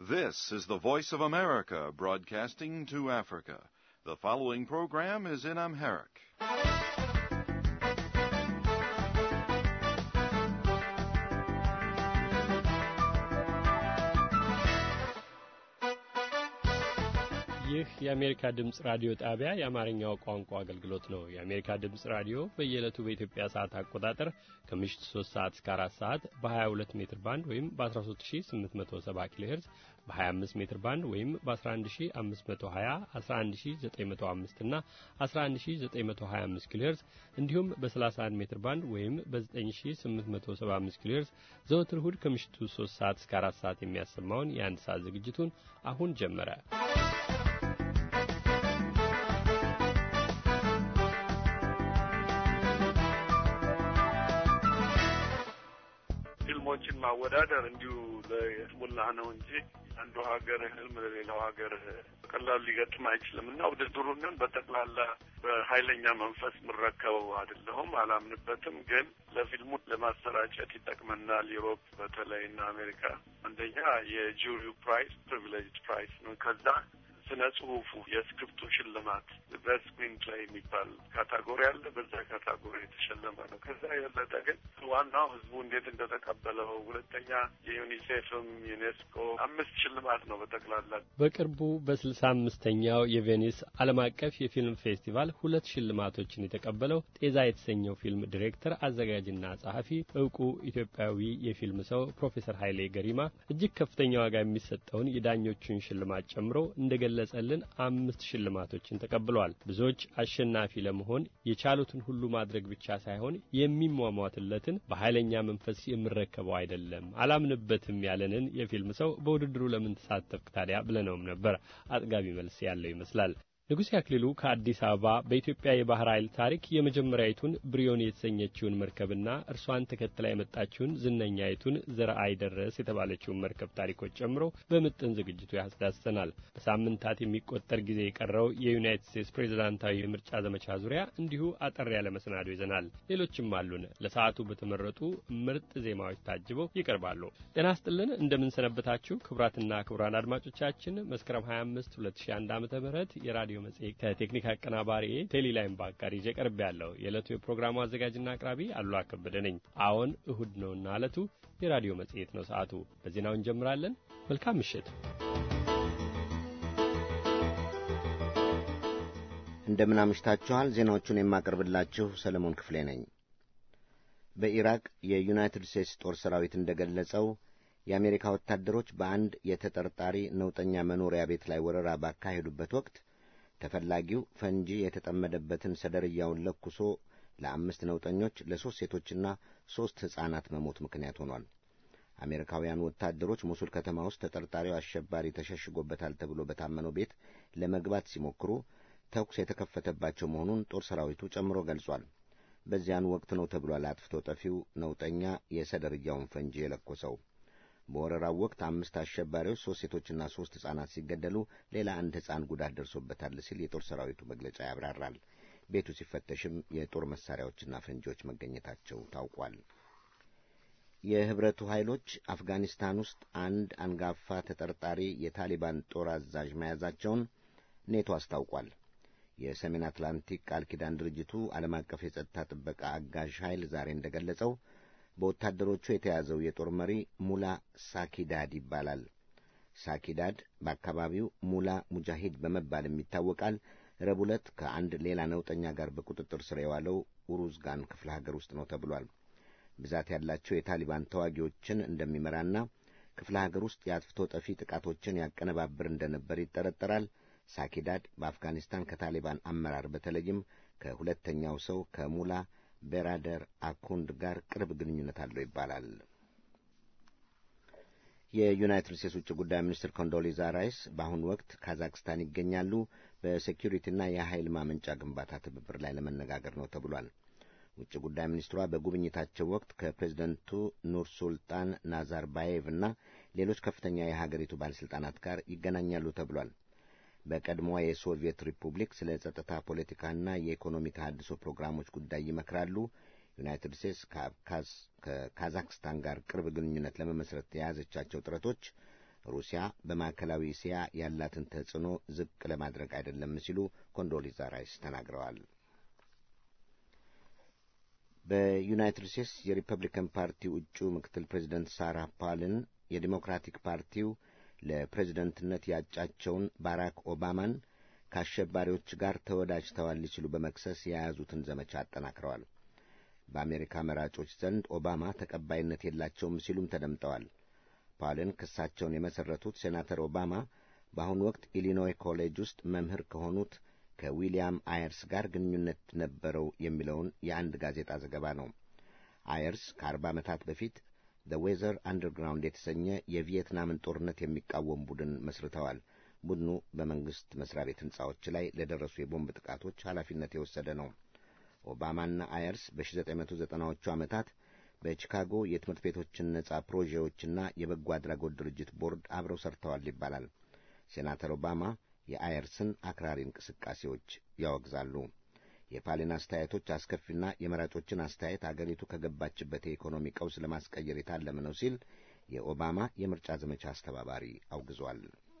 This is the Voice of America broadcasting to Africa. The following program is in Amharic. ይህ የአሜሪካ ድምፅ ራዲዮ ጣቢያ የአማርኛው ቋንቋ አገልግሎት ነው። የአሜሪካ ድምፅ ራዲዮ በየዕለቱ በኢትዮጵያ ሰዓት አቆጣጠር ከምሽቱ 3 ሰዓት እስከ 4 ሰዓት በ22 ሜትር ባንድ ወይም በ13870 ኪሎ ሄርዝ በ25 ሜትር ባንድ ወይም በ11520፣ 11905 እና 11925 ኪሎ ሄርዝ እንዲሁም በ31 ሜትር ባንድ ወይም በ9875 ኪሎ ሄርዝ ዘወትር እሁድ ከምሽቱ 3 ሰዓት እስከ 4 ሰዓት የሚያሰማውን የአንድ ሰዓት ዝግጅቱን አሁን ጀመረ። ፊልሞችን ማወዳደር እንዲሁ ለስሙላ ነው እንጂ አንዱ ሀገር ህልም ለሌላው ሀገር በቀላሉ ሊገጥም አይችልም እና ውድድሩንን በጠቅላላ በኃይለኛ መንፈስ የምረከበው አይደለሁም፣ አላምንበትም። ግን ለፊልሙ ለማሰራጨት ይጠቅመናል። ዩሮፕ በተለይ እና አሜሪካ አንደኛ የጁሪው ፕራይስ ፕሪቪሌጅ ፕራይስ ነው። ከዛ ስነ ጽሁፉ የስክሪፕቱ ሽልማት ቤስት ስክሪን ፕሌይ የሚባል ካታጎሪ አለ። በዛ ካታጎሪ የተሸለመ ነው። ከዛ የበለጠ ግን ዋናው ህዝቡ እንዴት እንደተቀበለው፣ ሁለተኛ የዩኒሴፍም ዩኔስኮ አምስት ሽልማት ነው በጠቅላላ። በቅርቡ በስልሳ አምስተኛው የቬኒስ ዓለም አቀፍ የፊልም ፌስቲቫል ሁለት ሽልማቶችን የተቀበለው ጤዛ የተሰኘው ፊልም ዲሬክተር አዘጋጅና ጸሐፊ እውቁ ኢትዮጵያዊ የፊልም ሰው ፕሮፌሰር ኃይሌ ገሪማ እጅግ ከፍተኛ ዋጋ የሚሰጠውን የዳኞቹን ሽልማት ጨምሮ እንደገ ገለጸልን አምስት ሽልማቶችን ተቀብለዋል። ብዙዎች አሸናፊ ለመሆን የቻሉትን ሁሉ ማድረግ ብቻ ሳይሆን የሚሟሟትለትን በኃይለኛ መንፈስ የምረከበው አይደለም፣ አላምንበትም ያለንን የፊልም ሰው በውድድሩ ለምን ተሳተፍክ ታዲያ ብለነውም ነበር። አጥጋቢ መልስ ያለው ይመስላል። ንጉሴ አክሊሉ ከአዲስ አበባ በኢትዮጵያ የባህር ኃይል ታሪክ የመጀመሪያዊቱን ብሪዮን የተሰኘችውን መርከብና እርሷን ተከትላ የመጣችውን ዝነኛይቱን ዘርአይ ደረስ የተባለችውን መርከብ ታሪኮች ጨምሮ በምጥን ዝግጅቱ ያስዳስሰናል። በሳምንታት የሚቆጠር ጊዜ የቀረው የዩናይትድ ስቴትስ ፕሬዝዳንታዊ የምርጫ ዘመቻ ዙሪያ እንዲሁ አጠር ያለ መሰናዶ ይዘናል። ሌሎችም አሉን። ለሰዓቱ በተመረጡ ምርጥ ዜማዎች ታጅበው ይቀርባሉ። ጤና ስጥልን፣ እንደምንሰነበታችሁ ክቡራትና ክቡራን አድማጮቻችን መስከረም 25 2001 ዓ ም የራዲዮ መጽሔት ከቴክኒክ አቀናባሪ ቴሌላይም ባጋር ይዤ ቀርብ ያለው የዕለቱ የፕሮግራሙ አዘጋጅና አቅራቢ አሉላ ከበደ ነኝ። አዎን እሁድ ነውና ዕለቱ የራዲዮ መጽሔት ነው። ሰዓቱ በዜናው እንጀምራለን። መልካም ምሽት። እንደምን አምሽታችኋል። ዜናዎቹን የማቀርብላችሁ ሰለሞን ክፍሌ ነኝ። በኢራቅ የዩናይትድ ስቴትስ ጦር ሰራዊት እንደገለጸው የአሜሪካ ወታደሮች በአንድ የተጠርጣሪ ነውጠኛ መኖሪያ ቤት ላይ ወረራ ባካሄዱበት ወቅት ተፈላጊው ፈንጂ የተጠመደበትን ሰደርያውን ለኩሶ ለአምስት ነውጠኞች ለሦስት ሴቶችና ሦስት ሕፃናት መሞት ምክንያት ሆኗል። አሜሪካውያኑ ወታደሮች ሞሱል ከተማ ውስጥ ተጠርጣሪው አሸባሪ ተሸሽጎበታል ተብሎ በታመነው ቤት ለመግባት ሲሞክሩ ተኩስ የተከፈተባቸው መሆኑን ጦር ሰራዊቱ ጨምሮ ገልጿል። በዚያን ወቅት ነው ተብሏል አጥፍቶ ጠፊው ነውጠኛ የሰደርያውን ፈንጂ የለኮሰው። በወረራው ወቅት አምስት አሸባሪዎች ሦስት ሴቶችና ሦስት ሕፃናት ሲገደሉ ሌላ አንድ ሕፃን ጉዳት ደርሶበታል ሲል የጦር ሰራዊቱ መግለጫ ያብራራል። ቤቱ ሲፈተሽም የጦር መሳሪያዎችና ፈንጂዎች መገኘታቸው ታውቋል። የህብረቱ ኃይሎች አፍጋኒስታን ውስጥ አንድ አንጋፋ ተጠርጣሪ የታሊባን ጦር አዛዥ መያዛቸውን ኔቶ አስታውቋል። የሰሜን አትላንቲክ ቃል ኪዳን ድርጅቱ ዓለም አቀፍ የጸጥታ ጥበቃ አጋዥ ኃይል ዛሬ እንደገለጸው በወታደሮቹ የተያዘው የጦር መሪ ሙላ ሳኪዳድ ይባላል። ሳኪዳድ በአካባቢው ሙላ ሙጃሂድ በመባልም ይታወቃል። ረቡዕ ዕለት ከአንድ ሌላ ነውጠኛ ጋር በቁጥጥር ስር የዋለው ኡሩዝጋን ክፍለ ሀገር ውስጥ ነው ተብሏል። ብዛት ያላቸው የታሊባን ተዋጊዎችን እንደሚመራና ክፍለ ሀገር ውስጥ የአጥፍቶ ጠፊ ጥቃቶችን ያቀነባብር እንደነበር ይጠረጠራል። ሳኪዳድ በአፍጋኒስታን ከታሊባን አመራር በተለይም ከሁለተኛው ሰው ከሙላ ቤራደር አኩንድ ጋር ቅርብ ግንኙነት አለው ይባላል። የዩናይትድ ስቴትስ ውጭ ጉዳይ ሚኒስትር ኮንዶሊዛ ራይስ በአሁኑ ወቅት ካዛክስታን ይገኛሉ። በሴኪሪቲና የኃይል ማመንጫ ግንባታ ትብብር ላይ ለመነጋገር ነው ተብሏል። ውጭ ጉዳይ ሚኒስትሯ በጉብኝታቸው ወቅት ከፕሬዚደንቱ ኑር ሱልጣን ናዛርባዬቭ እና ሌሎች ከፍተኛ የሀገሪቱ ባለሥልጣናት ጋር ይገናኛሉ ተብሏል። በቀድሞዋ የሶቪየት ሪፑብሊክ ስለ ጸጥታ ፖለቲካና የኢኮኖሚ ተሃድሶ ፕሮግራሞች ጉዳይ ይመክራሉ። ዩናይትድ ስቴትስ ከካዛክስታን ጋር ቅርብ ግንኙነት ለመመስረት የያዘቻቸው ጥረቶች ሩሲያ በማዕከላዊ እስያ ያላትን ተጽዕኖ ዝቅ ለማድረግ አይደለም ሲሉ ኮንዶሊዛ ራይስ ተናግረዋል። በዩናይትድ ስቴትስ የሪፐብሊካን ፓርቲው እጩ ምክትል ፕሬዚደንት ሳራ ፓልን የዲሞክራቲክ ፓርቲው ለፕሬዝደንትነት ያጫቸውን ባራክ ኦባማን ከአሸባሪዎች ጋር ተወዳጅተዋል ሲሉ በመክሰስ የያዙትን ዘመቻ አጠናክረዋል። በአሜሪካ መራጮች ዘንድ ኦባማ ተቀባይነት የላቸውም ሲሉም ተደምጠዋል። ፓልን ክሳቸውን የመሠረቱት ሴናተር ኦባማ በአሁኑ ወቅት ኢሊኖይ ኮሌጅ ውስጥ መምህር ከሆኑት ከዊልያም አየርስ ጋር ግንኙነት ነበረው የሚለውን የአንድ ጋዜጣ ዘገባ ነው። አየርስ ከአርባ ዓመታት በፊት ዘ ዌዘር አንደርግራውንድ የተሰኘ የቪየትናምን ጦርነት የሚቃወም ቡድን መስርተዋል። ቡድኑ በመንግሥት መስሪያ ቤት ሕንጻዎች ላይ ለደረሱ የቦምብ ጥቃቶች ኃላፊነት የወሰደ ነው። ኦባማና አየርስ በ1990ዎቹ ዓመታት በቺካጎ የትምህርት ቤቶችን ነጻ ፕሮጄዎችና የበጎ አድራጎት ድርጅት ቦርድ አብረው ሰርተዋል ይባላል። ሴናተር ኦባማ የአየርስን አክራሪ እንቅስቃሴዎች ያወግዛሉ። የፓሊን አስተያየቶች አስከፊና የመራጮችን አስተያየት አገሪቱ ከገባችበት የኢኮኖሚ ቀውስ ለማስቀየር የታለመ ነው ሲል የኦባማ የምርጫ ዘመቻ አስተባባሪ አውግዟል።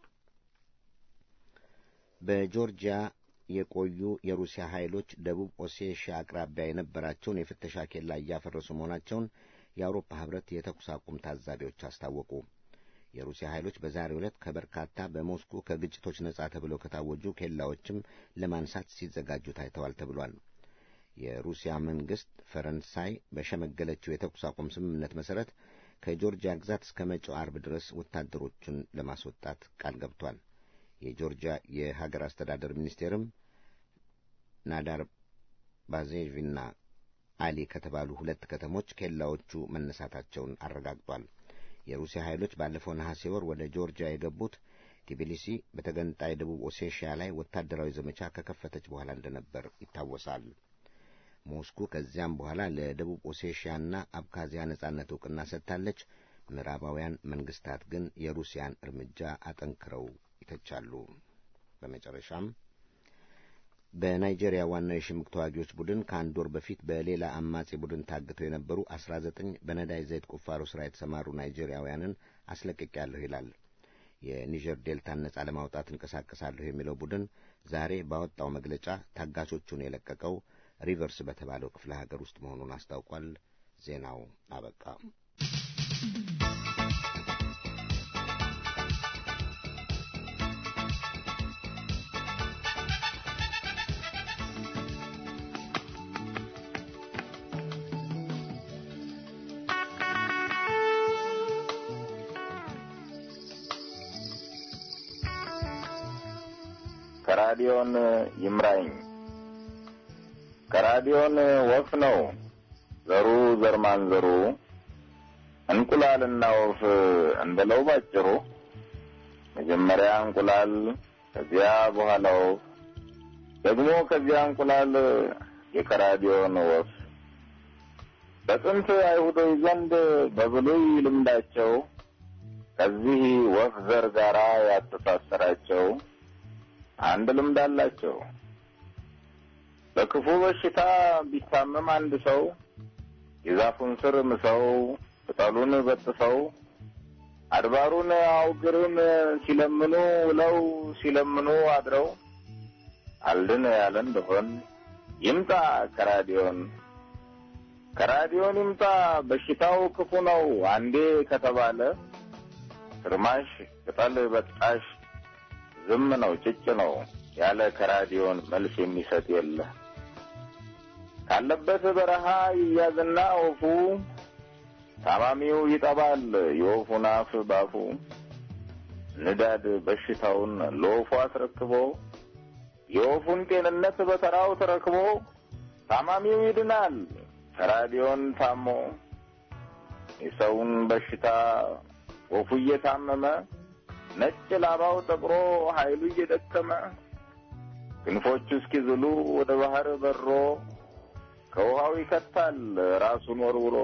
በጆርጂያ የቆዩ የሩሲያ ኃይሎች ደቡብ ኦሴሽያ አቅራቢያ የነበራቸውን የፍተሻ ኬላ እያፈረሱ መሆናቸውን የአውሮፓ ሕብረት የተኩስ አቁም ታዛቢዎች አስታወቁ። የሩሲያ ኃይሎች በዛሬው ዕለት ከበርካታ በሞስኮ ከግጭቶች ነጻ ተብለው ከታወጁ ኬላዎችም ለማንሳት ሲዘጋጁ ታይተዋል ተብሏል። የሩሲያ መንግሥት ፈረንሳይ በሸመገለችው የተኩስ አቁም ስምምነት መሠረት ከጆርጂያ ግዛት እስከ መጪው አርብ ድረስ ወታደሮቹን ለማስወጣት ቃል ገብቷል። የጆርጂያ የሀገር አስተዳደር ሚኒስቴርም ናዳር ባዜቪና አሊ ከተባሉ ሁለት ከተሞች ኬላዎቹ መነሳታቸውን አረጋግጧል። የሩሲያ ኃይሎች ባለፈው ነሐሴ ወር ወደ ጆርጂያ የገቡት ቲቢሊሲ በተገንጣይ ደቡብ ኦሴሽያ ላይ ወታደራዊ ዘመቻ ከከፈተች በኋላ እንደነበር ይታወሳል። ሞስኮ ከዚያም በኋላ ለደቡብ ኦሴሽያና አብካዚያ ነጻነት እውቅና ሰጥታለች። ምዕራባውያን መንግስታት ግን የሩሲያን እርምጃ አጠንክረው ይተቻሉ። በመጨረሻም በናይጄሪያ ዋናው የሽምቅ ተዋጊዎች ቡድን ከአንድ ወር በፊት በሌላ አማጺ ቡድን ታግተው የነበሩ አስራ ዘጠኝ በነዳጅ ዘይት ቁፋሮ ሥራ የተሰማሩ ናይጄሪያውያንን አስለቅቄያለሁ ይላል። የኒጀር ዴልታን ነጻ ለማውጣት እንቀሳቀሳለሁ የሚለው ቡድን ዛሬ ባወጣው መግለጫ ታጋቾቹን የለቀቀው ሪቨርስ በተባለው ክፍለ ሀገር ውስጥ መሆኑን አስታውቋል። ዜናው አበቃ። ከራዲዮን ይምራኝ ከራዲዮን ወፍ ነው ዘሩ ዘርማን ዘሩ እንቁላልና ወፍ እንደለው ባጭሩ መጀመሪያ እንቁላል ከዚያ በኋላ ወፍ ደግሞ ከዚያ እንቁላል የከራዲዮን ወፍ በጥንት አይሁዶች ዘንድ በብሉይ ልምዳቸው ከዚህ ወፍ ዘር ጋራ ያተሳሰራቸው አንድ ልምድ አላቸው። በክፉ በሽታ ቢታመም አንድ ሰው የዛፉን ስር ምሰው ቅጠሉን በጥሰው አድባሩን አውግርን ሲለምኑ ውለው ሲለምኑ አድረው አልድን ያለ እንደሆን ይምጣ ከራዲዮን ከራዲዮን ይምጣ በሽታው ክፉ ነው አንዴ ከተባለ ትርማሽ ቅጠል በጣሽ ዝም ነው ጭጭ ነው ያለ ከራዲዮን መልስ የሚሰጥ የለ። ካለበት በረሃ ይያዝና ወፉ ታማሚው ይጠባል የወፉን አፍ ባፉ ንዳድ በሽታውን ለወፉ አስረክቦ የወፉን ጤንነት በተራው ተረክቦ ታማሚው ይድናል ከራዲዮን ታሞ የሰውን በሽታ ወፉ እየታመመ ነጭ ላባው ጠቁሮ ኃይሉ እየደከመ ክንፎቹ እስኪዝሉ ወደ ባህር በሮ ከውሃው ይከታል ራሱን ወርውሮ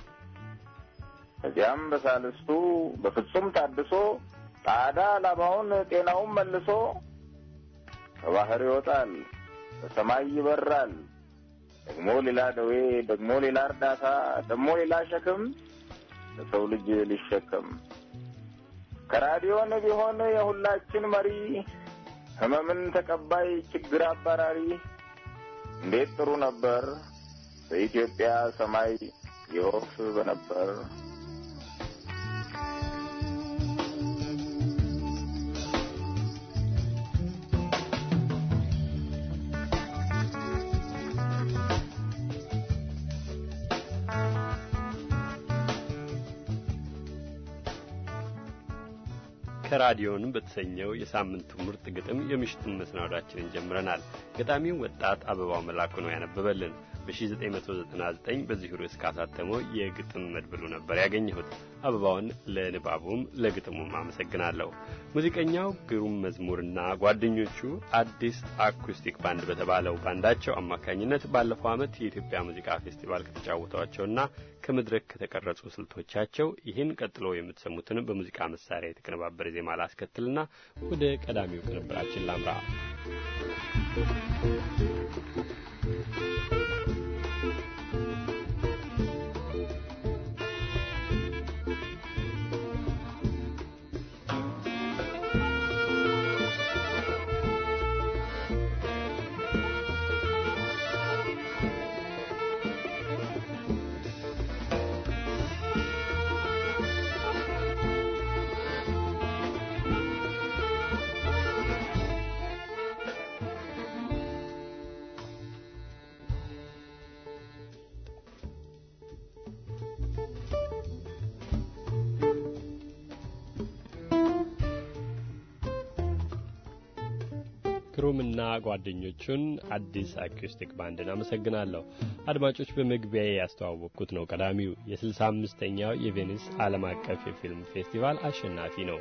ከዚያም በሳልስቱ በፍጹም ታድሶ ጣዳ ላባውን ጤናውን መልሶ ከባህር ይወጣል በሰማይ ይበራል ደግሞ ሌላ ደዌ ደግሞ ሌላ እርዳታ ደግሞ ሌላ ሸክም ለሰው ልጅ ሊሸከም ከራዲዮን ቢሆን የሁላችን መሪ ህመምን ተቀባይ ችግር አባራሪ እንዴት ጥሩ ነበር በኢትዮጵያ ሰማይ የወፍ በነበር ከራዲዮን በተሰኘው የሳምንቱ ምርጥ ግጥም የምሽቱን መሰናዷችንን ጀምረናል። ገጣሚው ወጣት አበባው መላኩ ነው ያነበበልን። በ1999 በዚሁ ርዕስ ካሳተመው የግጥም መድብሉ ነበር ያገኘሁት። አበባውን ለንባቡም ለግጥሙም አመሰግናለሁ። ሙዚቀኛው ግሩም መዝሙርና ጓደኞቹ አዲስ አኩስቲክ ባንድ በተባለው ባንዳቸው አማካኝነት ባለፈው ዓመት የኢትዮጵያ ሙዚቃ ፌስቲቫል ከተጫወቷቸውና ከመድረክ ከተቀረጹ ስልቶቻቸው ይህን ቀጥሎ የምትሰሙትን በሙዚቃ መሳሪያ የተቀነባበረ ዜማ ላስከትልና ወደ ቀዳሚው ቅንብራችን ላምራ። ግሩምና ጓደኞቹን አዲስ አኩስቲክ ባንድን አመሰግናለሁ። አድማጮች በመግቢያ ያስተዋወቅኩት ነው ቀዳሚው የስልሳ አምስተኛው የቬኒስ ዓለም አቀፍ የፊልም ፌስቲቫል አሸናፊ ነው።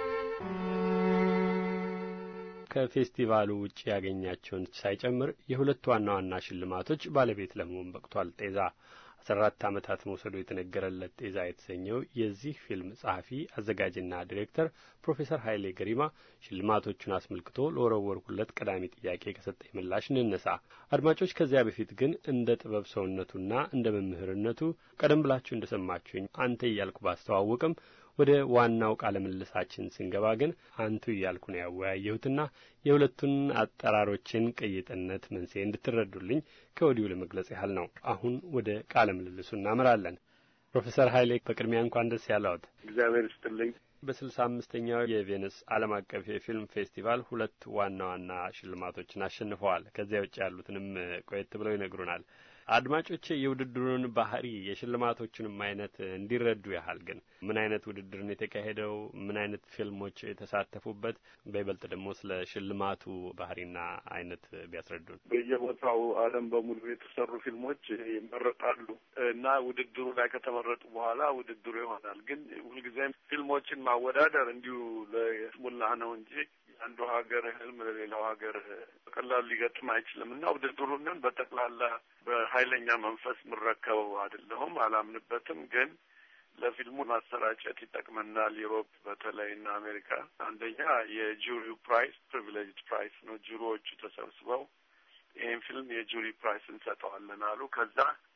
ከፌስቲቫሉ ውጭ ያገኛቸውን ሳይጨምር የሁለት ዋና ዋና ሽልማቶች ባለቤት ለመሆን በቅቷል። ጤዛ አስራ አራት ዓመታት መውሰዱ የተነገረለት ጤዛ የተሰኘው የዚህ ፊልም ጸሐፊ አዘጋጅና ዲሬክተር ፕሮፌሰር ኃይሌ ገሪማ ሽልማቶቹን አስመልክቶ ለወረወርኩለት ቀዳሚ ጥያቄ ከሰጠኝ ምላሽ እንነሳ። አድማጮች፣ ከዚያ በፊት ግን እንደ ጥበብ ሰውነቱና እንደ መምህርነቱ ቀደም ብላችሁ እንደ ሰማችሁኝ አንተ እያልኩ ባስተዋውቅም ወደ ዋናው ቃለ ምልልሳችን ስንገባ ግን አንቱ እያልኩ ነው ያወያየሁትና የሁለቱን አጠራሮችን ቅይጥነት መንስኤ እንድትረዱልኝ ከወዲሁ ለመግለጽ ያህል ነው። አሁን ወደ ቃለ ምልልሱ እናመራለን። ፕሮፌሰር ኃይሌ በቅድሚያ እንኳን ደስ ያለዎት። እግዚአብሔር ይስጥልኝ። በስልሳ አምስተኛው የቬኒስ ዓለም አቀፍ የፊልም ፌስቲቫል ሁለት ዋና ዋና ሽልማቶችን አሸንፈዋል። ከዚያ ውጭ ያሉትንም ቆየት ብለው ይነግሩናል። አድማጮች የውድድሩን ባህሪ የሽልማቶቹንም አይነት እንዲረዱ ያህል ግን ምን አይነት ውድድርን የተካሄደው፣ ምን አይነት ፊልሞች የተሳተፉበት፣ በይበልጥ ደግሞ ስለ ሽልማቱ ባህሪና አይነት ቢያስረዱን። በየቦታው ዓለም በሙሉ የተሰሩ ፊልሞች ይመረጣሉ እና ውድድሩ ላይ ከተመረጡ በኋላ ውድድሩ ይሆናል። ግን ሁልጊዜም ፊልሞችን ማወዳደር እንዲሁ ለስሙላ ነው እንጂ አንዱ ሀገር ህልም ለሌላው ሀገር በቀላሉ ሊገጥም አይችልም እና ውድድሩንን በጠቅላላ በኃይለኛ መንፈስ የምረከበው አይደለሁም፣ አላምንበትም። ግን ለፊልሙ ማሰራጨት ይጠቅመናል። ዩሮፕ በተለይ እና አሜሪካ አንደኛ የጁሪው ፕራይስ ፕሪቪሌጅ ፕራይስ ነው። ጁሪዎቹ ተሰብስበው ይህን ፊልም የጁሪ ፕራይስ እንሰጠዋለን አሉ። ከዛ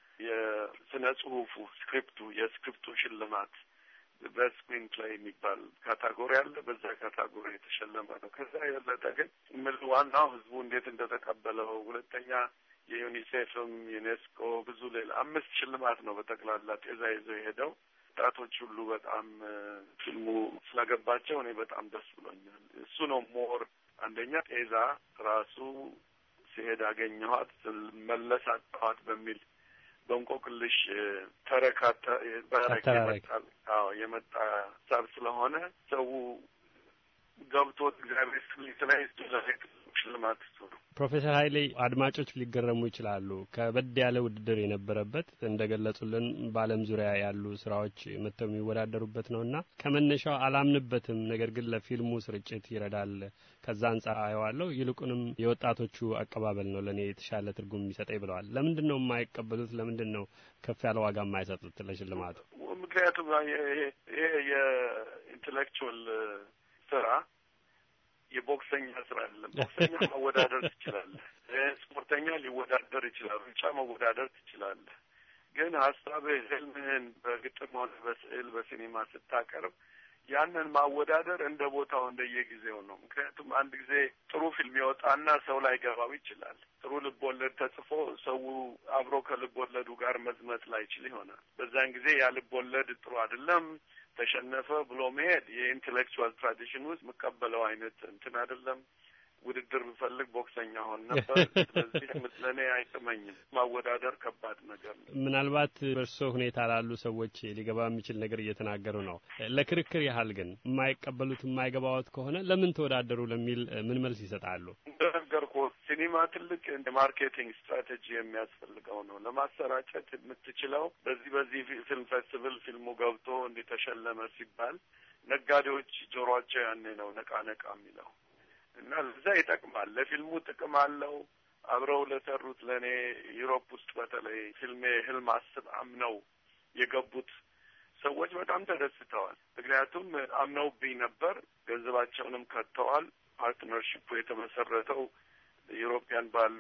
የስነ ጽሁፉ ስክሪፕቱ የስክሪፕቱ ሽልማት ቤስት ስክሪን ፕሌይ የሚባል ካታጎሪ አለ። በዛ ካታጎሪ የተሸለመ ነው። ከዛ የበለጠ ግን ምል ዋናው ህዝቡ እንዴት እንደተቀበለው፣ ሁለተኛ የዩኒሴፍም ዩኔስኮ ብዙ ሌላ አምስት ሽልማት ነው በጠቅላላ ጤዛ ይዘው የሄደው። ወጣቶች ሁሉ በጣም ፊልሙ ስለገባቸው እኔ በጣም ደስ ብሎኛል። እሱ ነው ሞር አንደኛ ጤዛ ራሱ ሲሄድ አገኘኋት መለስ አጣኋት በሚል በእንቆቅልሽ ተረካታ አዎ የመጣ ሀሳብ ስለሆነ ሰው ገብቶት እግዚአብሔር ስላይ ሽልማት እሱ ነው። ፕሮፌሰር ኃይሌ አድማጮች ሊገረሙ ይችላሉ። ከበድ ያለ ውድድር የነበረበት እንደ ገለጹልን በዓለም ዙሪያ ያሉ ስራዎች መጥተው የሚወዳደሩበት ነው እና ከመነሻው አላምንበትም፣ ነገር ግን ለፊልሙ ስርጭት ይረዳል። ከዛ አንጻር አየዋለሁ። ይልቁንም የወጣቶቹ አቀባበል ነው ለእኔ የተሻለ ትርጉም የሚሰጠኝ ብለዋል። ለምንድን ነው የማይቀበሉት? ለምንድን ነው ከፍ ያለ ዋጋ የማይሰጡት ለሽልማቱ? ምክንያቱም ይሄ የኢንቴሌክቹዋል ስራ የቦክሰኛ ስራ አይደለም። ቦክሰኛ መወዳደር ትችላለህ። ስፖርተኛ ሊወዳደር ይችላል። ሩጫ መወዳደር ትችላለህ። ግን ሀሳብህ፣ ህልምህን በግጥም ሆነ በስዕል በሲኔማ ስታቀርብ ያንን ማወዳደር እንደ ቦታው እንደየጊዜው ነው። ምክንያቱም አንድ ጊዜ ጥሩ ፊልም ይወጣና ሰው ላይ ገባው ይችላል። ጥሩ ልብ ወለድ ተጽፎ ሰው አብሮ ከልብ ወለዱ ጋር መዝመት ላይችል ይሆናል። በዛን ጊዜ ያ ልብ ወለድ ጥሩ አይደለም ተሸነፈ ብሎ መሄድ የኢንቴሌክቹዋል ትራዲሽን ውስጥ የምቀበለው አይነት እንትን አይደለም። ውድድር ብፈልግ ቦክሰኛ ሆን ነበር። ስለዚህ ለእኔ አይጥመኝም። ማወዳደር ከባድ ነገር ነው። ምናልባት በእርስዎ ሁኔታ ላሉ ሰዎች ሊገባ የሚችል ነገር እየተናገሩ ነው። ለክርክር ያህል ግን የማይቀበሉት የማይገባዎት ከሆነ ለምን ተወዳደሩ ለሚል ምን መልስ ይሰጣሉ? እንደነገርኩህ ሲኒማ ትልቅ ማርኬቲንግ ስትራቴጂ የሚያስፈልገው ነው። ለማሰራጨት የምትችለው በዚህ በዚህ ፊልም ፌስቲቫል ፊልሙ ገብቶ እንዲተሸለመ ሲባል ነጋዴዎች ጆሯቸው ያኔ ነው ነቃ ነቃ የሚለው እና ለዛ ይጠቅማል። ለፊልሙ ጥቅም አለው። አብረው ለሰሩት ለእኔ ዩሮፕ ውስጥ በተለይ ፊልሜ ህልም አስብ አምነው የገቡት ሰዎች በጣም ተደስተዋል። ምክንያቱም አምነውብኝ ነበር፣ ገንዘባቸውንም ከጥተዋል። ፓርትነርሽፑ የተመሰረተው ዩሮፒያን ባሉ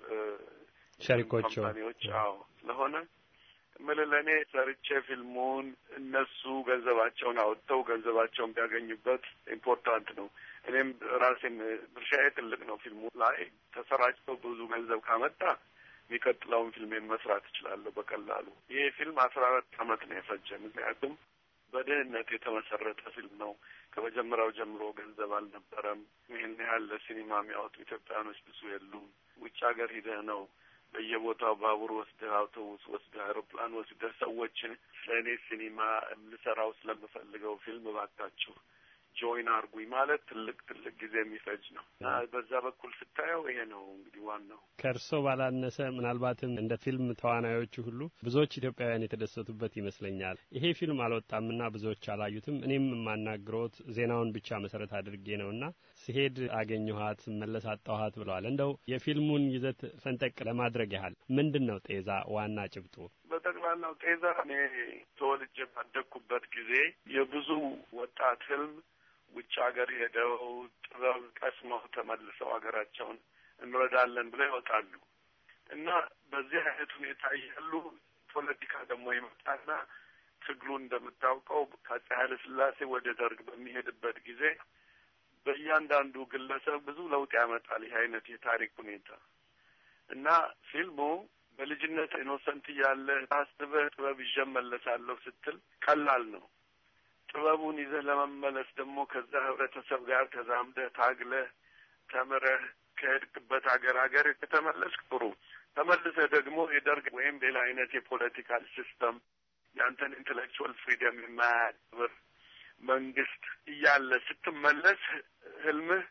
ሸሪኮቹ ካምፓኒዎች አዎ ስለሆነ እምልህ ለእኔ ሰርቼ ፊልሙን እነሱ ገንዘባቸውን አወጥተው ገንዘባቸውን ቢያገኙበት ኢምፖርታንት ነው። እኔም ራሴን ድርሻዬ ትልቅ ነው። ፊልሙ ላይ ተሰራጭቶ ብዙ ገንዘብ ካመጣ የሚቀጥለውን ፊልሜን መስራት እችላለሁ በቀላሉ። ይሄ ፊልም አስራ አራት አመት ነው የፈጀ። ምክንያቱም በድህነት የተመሰረተ ፊልም ነው። ከመጀመሪያው ጀምሮ ገንዘብ አልነበረም። ይህን ያህል ለሲኒማ የሚያወጡ ኢትዮጵያኖች ብዙ የሉም። ውጭ ሀገር ሂደህ ነው በየቦታው ባቡር ወስደህ፣ አውቶቡስ ወስደህ፣ አውሮፕላን ወስደህ ሰዎችን ስለ እኔ ሲኒማ ልሰራው ስለምፈልገው ፊልም እባካችሁ ጆይን አርጉኝ ማለት ትልቅ ትልቅ ጊዜ የሚፈጅ ነው እና በዛ በኩል ስታየው ይሄ ነው እንግዲህ ዋናው። ከእርሶ ባላነሰ ምናልባትም እንደ ፊልም ተዋናዮቹ ሁሉ ብዙዎች ኢትዮጵያውያን የተደሰቱበት ይመስለኛል። ይሄ ፊልም አልወጣምና ብዙዎች አላዩትም። እኔም የማናግረውት ዜናውን ብቻ መሰረት አድርጌ ነውና ሲሄድ አገኘኋት፣ መለስ አጣኋት ብለዋል። እንደው የፊልሙን ይዘት ፈንጠቅ ለማድረግ ያህል ምንድን ነው ጤዛ ዋና ጭብጡ? በጠቅላላው ጤዛ እኔ ተወልጄ ባደግኩበት ጊዜ የብዙ ወጣት ህልም ውጭ ሀገር ሄደው ጥበብ ቀስመው ተመልሰው ሀገራቸውን እንረዳለን ብለው ይወጣሉ እና በዚህ አይነት ሁኔታ እያሉ ፖለቲካ ደግሞ ይመጣና ትግሉ እንደምታውቀው ከአፄ ኃይለ ሥላሴ ወደ ደርግ በሚሄድበት ጊዜ በእያንዳንዱ ግለሰብ ብዙ ለውጥ ያመጣል። ይህ አይነት የታሪክ ሁኔታ እና ፊልሙ በልጅነት ኢኖሰንት እያለ አስበህ ጥበብ ይዤ እመለሳለሁ ስትል ቀላል ነው። ጥበቡን ይዘህ ለመመለስ ደግሞ ከዛ ህብረተሰብ ጋር ተዛምደህ ታግለህ ተምረህ ከሄድክበት ሀገር ሀገር ከተመለስክ ጥሩ። ተመልሰህ ደግሞ የደርግ ወይም ሌላ አይነት የፖለቲካል ሲስተም የአንተን ኢንቴሌክቹዋል ፍሪደም የማያክብር መንግስት እያለ ስትመለስ ህልምህ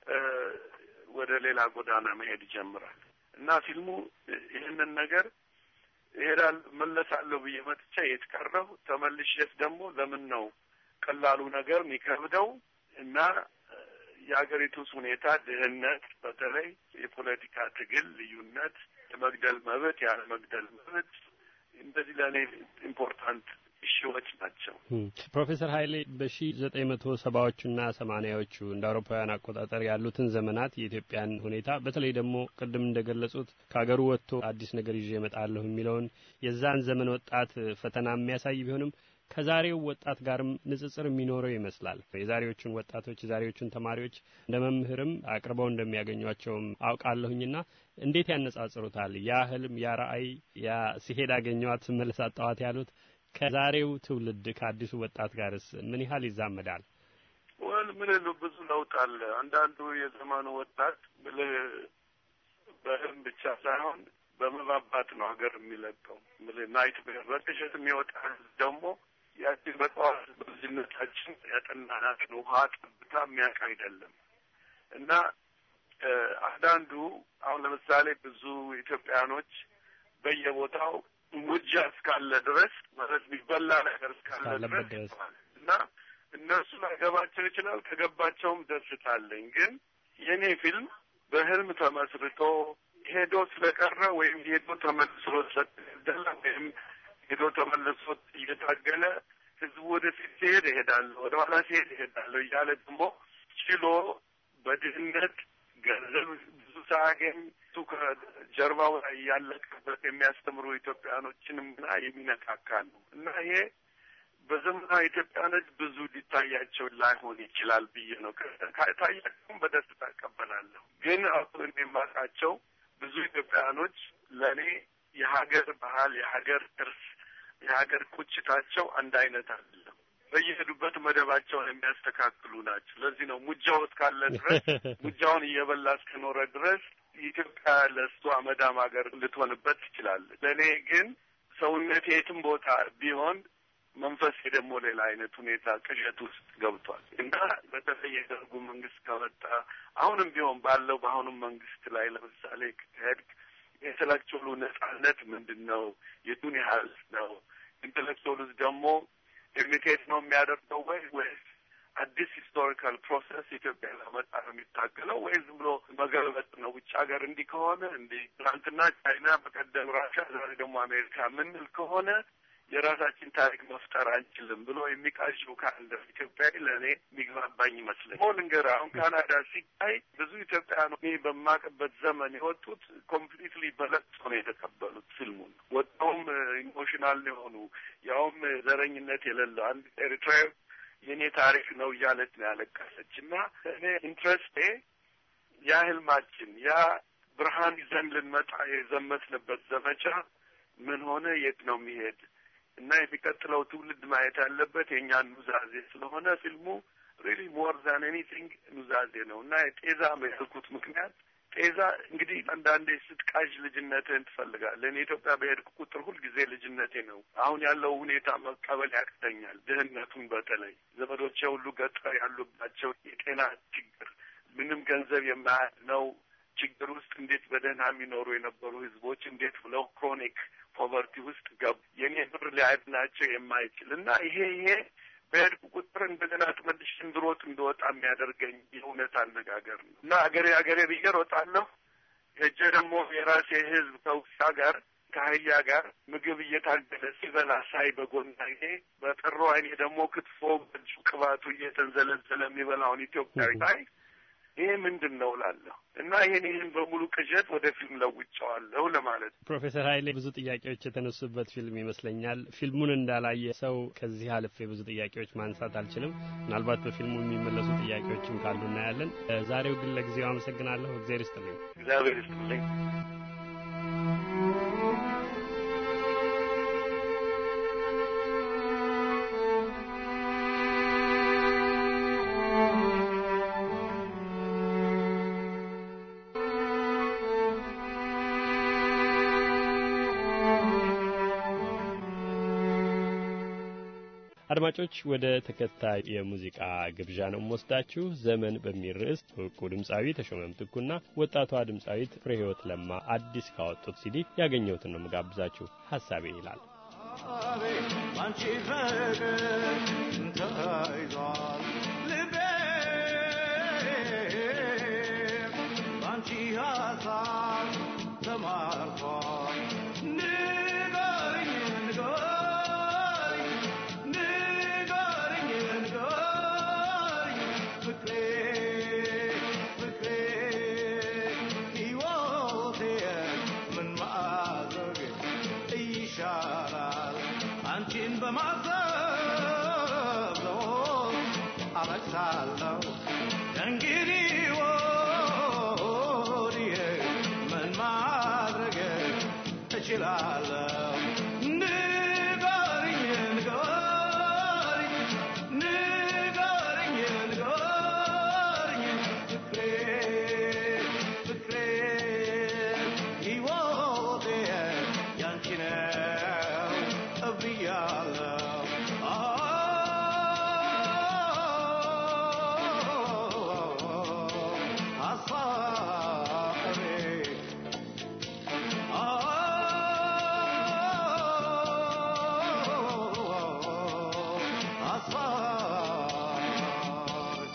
ወደ ሌላ ጎዳና መሄድ ይጀምራል እና ፊልሙ ይህንን ነገር ይሄዳል መለሳለሁ ብዬ መጥቻ የት ቀረሁ ተመልሼስ ደግሞ ለምን ነው ቀላሉ ነገር የሚከብደው እና የሀገሪቱስ ሁኔታ ድህነት፣ በተለይ የፖለቲካ ትግል ልዩነት፣ የመግደል መብት፣ ያለ መግደል መብት እንደዚህ ለእኔ ኢምፖርታንት እሺዎች ናቸው። ፕሮፌሰር ኃይሌ በሺ ዘጠኝ መቶ ሰባዎቹና ሰማኒያዎቹ እንደ አውሮፓውያን አቆጣጠር ያሉትን ዘመናት የኢትዮጵያን ሁኔታ በተለይ ደግሞ ቅድም እንደገለጹት ከሀገሩ ወጥቶ አዲስ ነገር ይዤ እመጣለሁ የሚለውን የዛን ዘመን ወጣት ፈተና የሚያሳይ ቢሆንም ከዛሬው ወጣት ጋርም ንጽጽር የሚኖረው ይመስላል። የዛሬዎቹን ወጣቶች የዛሬዎቹን ተማሪዎች እንደ መምህርም አቅርበው እንደሚያገኟቸውም አውቃለሁኝና እንዴት ያነጻጽሩታል? ያ ህልም፣ ያ ራዕይ፣ ያ ሲሄድ አገኘዋት ስመለስ አጣኋት ያሉት ከዛሬው ትውልድ ከአዲሱ ወጣት ጋርስ ምን ያህል ይዛመዳል? ወል ምን ብዙ ለውጥ አለ። አንዳንዱ የዘመኑ ወጣት ብልህ በህልም ብቻ ሳይሆን በመባባት ነው ሀገር የሚለቀው። ምልህ ናይት ቤር በቅዠት የሚወጣ ደግሞ ያችን በጠዋት በልጅነታችን ያጠናናትን ውሃ ጠብታ የሚያውቅ አይደለም እና አንዳንዱ አሁን ለምሳሌ ብዙ ኢትዮጵያኖች በየቦታው ሙጃ እስካለ ድረስ ማለት የሚበላ ነገር እስካለ ድረስ እና እነሱ ላይገባቸው ይችላል። ከገባቸውም ደስታ አለኝ። ግን የእኔ ፊልም በህልም ተመስርቶ ሄዶ ስለቀረ ወይም ሄዶ ተመልሶ ስለተገደለ ወይም ሄዶ ተመልሶ እየታገለ ህዝቡ ወደፊት ሲሄድ እሄዳለሁ፣ ወደ ኋላ ሲሄድ እሄዳለሁ እያለ ደግሞ ችሎ በድህነት ገንዘብ ብዙ ሳያገኝ እሱ ከጀርባው ላይ ያለቀበት የሚያስተምሩ ኢትዮጵያኖችንም ና የሚነካካ ነው እና ይሄ በዘመናዊ ኢትዮጵያኖች ብዙ ሊታያቸው ላይሆን ይችላል ብዬ ነው። ታያቸውም በደስታ እቀበላለሁ። ግን አሁን የማውቃቸው ብዙ ኢትዮጵያኖች ለእኔ የሀገር ባህል፣ የሀገር እርስ፣ የሀገር ቁጭታቸው አንድ አይነት አይደለም። በየሄዱበት መደባቸውን የሚያስተካክሉ ናቸው። ለዚህ ነው ሙጃው እስካለ ድረስ ሙጃውን እየበላ እስከኖረ ድረስ ኢትዮጵያ ለእሷ መዳም ሀገር ልትሆንበት ትችላለች። ለእኔ ግን ሰውነት የትም ቦታ ቢሆን መንፈሴ ደግሞ ሌላ አይነት ሁኔታ ቅዠት ውስጥ ገብቷል እና በተለይ የደርጉ መንግስት ከመጣ አሁንም ቢሆን ባለው በአሁኑም መንግስት ላይ ለምሳሌ ከሄድክ የኢንተሌክቹዋሉ ነጻነት ምንድን ነው? የቱን ያህል ነው? ኢንተሌክቹዋሉስ ደግሞ ኢሚቴት ነው የሚያደርገው ወይ ወይስ አዲስ ሂስቶሪካል ፕሮሰስ ኢትዮጵያ ለመጣ ነው የሚታገለው ወይ ዝም ብሎ መገልበጥ ነው? ውጭ ሀገር እንዲህ ከሆነ እንዲህ ትናንትና ቻይና፣ በቀደም ራሻ፣ ዛሬ ደግሞ አሜሪካ ምንል ከሆነ የራሳችን ታሪክ መፍጠር አንችልም ብሎ የሚቃዥው ካለ ኢትዮጵያዊ ለእኔ የሚግባባኝ ይመስለኝ። ሞ ልንገር አሁን ካናዳ ሲታይ ብዙ ኢትዮጵያውያን እኔ በማቅበት ዘመን የወጡት ኮምፕሊትሊ በለቅሶ ነው የተቀበሉት ፊልሙን። ወጣውም ኢሞሽናል የሆኑ ያውም ዘረኝነት የሌለው አንድ ኤርትራዊ የእኔ ታሪክ ነው እያለች ነው ያለቀሰች እና እኔ ኢንትረስቴ ያ ህልማችን ያ ብርሃን ይዘን ልንመጣ የዘመትንበት ዘመቻ ምን ሆነ? የት ነው የሚሄድ እና የሚቀጥለው ትውልድ ማየት ያለበት የእኛን ኑዛዜ ስለሆነ ፊልሙ ሪሊ ሞር ዛን ኤኒቲንግ ኑዛዜ ነው እና ጤዛ ያልኩት ምክንያት ጤዛ እንግዲህ አንዳንዴ ስትቃዥ ልጅነትህን ትፈልጋለህ። እኔ ኢትዮጵያ በሄድኩ ቁጥር ሁልጊዜ ልጅነቴ ነው። አሁን ያለው ሁኔታ መቀበል ያቅተኛል። ድህነቱን በተለይ ዘመዶቼ ሁሉ ገጠር ያሉባቸው የጤና ችግር ምንም ገንዘብ የማያድነው ችግር ውስጥ እንዴት በደህና የሚኖሩ የነበሩ ህዝቦች እንዴት ብለው ክሮኒክ ፖቨርቲ ውስጥ ገቡ። የኔ ብር ሊያድናቸው የማይችል እና ይሄ ይሄ በሄድኩ ቁጥር እንደገና ተመልሼ እንድሮጥ እንደወጣ የሚያደርገኝ የእውነት አነጋገር ነው እና አገሬ አገሬ ብዬ እሮጣለሁ። ሄጄ ደግሞ የራሴ ህዝብ ከውሻ ጋር ከአህያ ጋር ምግብ እየታገለ ሲበላ ሳይ በጎናዬ በጥሩ አይኔ ደግሞ ክትፎ በእጁ ቅባቱ እየተንዘለዘለ የሚበላውን ኢትዮጵያዊ ሳይ ይሄ ምንድን ነው እላለሁ እና ይህን ይህን በሙሉ ቅዠት ወደ ፊልም ለውጫዋለሁ ለማለት ነው። ፕሮፌሰር ኃይሌ ብዙ ጥያቄዎች የተነሱበት ፊልም ይመስለኛል። ፊልሙን እንዳላየ ሰው ከዚህ አልፌ ብዙ ጥያቄዎች ማንሳት አልችልም። ምናልባት በፊልሙ የሚመለሱ ጥያቄዎችም ካሉ እናያለን። ዛሬው ግን ለጊዜው አመሰግናለሁ። እግዚአብሔር ይስጥልኝ። እግዚአብሔር ይስጥልኝ። አድማጮች ወደ ተከታይ የሙዚቃ ግብዣ ነው ወስዳችሁ ዘመን በሚል ርዕስ እውቁ ድምፃዊ ተሾመ ምትኩና ወጣቷ ድምፃዊት ፍሬ ህይወት ለማ አዲስ ካወጡት ሲዲ ያገኘሁትን ነው ምጋብዛችሁ። ሀሳቤ ይላል አንቺ ፍቅር ተይዟል ልቤ በአንቺ ሀሳብ ተማርኳል ንገሪኝ ንገሪኝ ንገሪኝ ንገሪኝ ፍቅሬ ፍቅሬ ሕይወቴ ምን ማድረግ ይሻላል አንቺን በማሰብ ነው አለቅሳለሁ እንግዲህ ወዲህ ምን ማድረግ እችላለሁ ንገሪኝ ንገሪኝ ንገሪኝ ንገሪኝ ፍቅሬ ፍቅሬ ሕይወቴ ያንቺ ነው ብያለሁ ሀሳቤ ሀሳቤ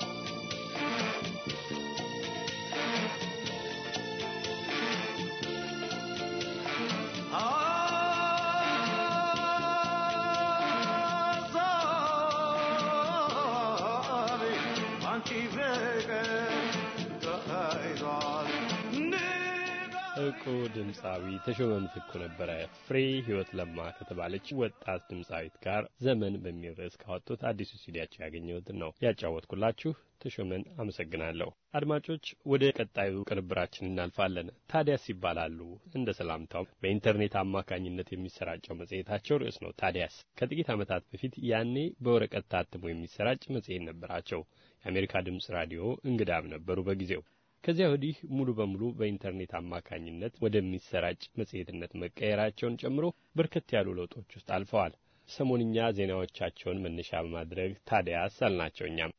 ሀሳቤ አንቺ ፍቅር ተይዟል እውቁ ድምፃዊ ተሾመ ምትኩ ነበረ ፍሬ ህይወት ለማ ከተባለች ወጣት ድምፃዊት ጋር ዘመን በሚል ርዕስ ካወጡት አዲሱ ሲዲያቸው ያገኘሁትን ነው ያጫወትኩላችሁ። ተሾመን አመሰግናለሁ። አድማጮች ወደ ቀጣዩ ቅንብራችን እናልፋለን። ታዲያስ ይባላሉ። እንደ ሰላምታው በኢንተርኔት አማካኝነት የሚሰራጨው መጽሔታቸው ርዕስ ነው። ታዲያስ ከጥቂት ዓመታት በፊት ያኔ በወረቀት ታትሞ የሚሰራጭ መጽሔት ነበራቸው። የአሜሪካ ድምፅ ራዲዮ እንግዳም ነበሩ በጊዜው ከዚያ ወዲህ ሙሉ በሙሉ በኢንተርኔት አማካኝነት ወደሚሰራጭ መጽሔትነት መቀየራቸውን ጨምሮ በርከት ያሉ ለውጦች ውስጥ አልፈዋል። ሰሞንኛ ዜናዎቻቸውን መነሻ በማድረግ ታዲያስ አልናቸው። እኛም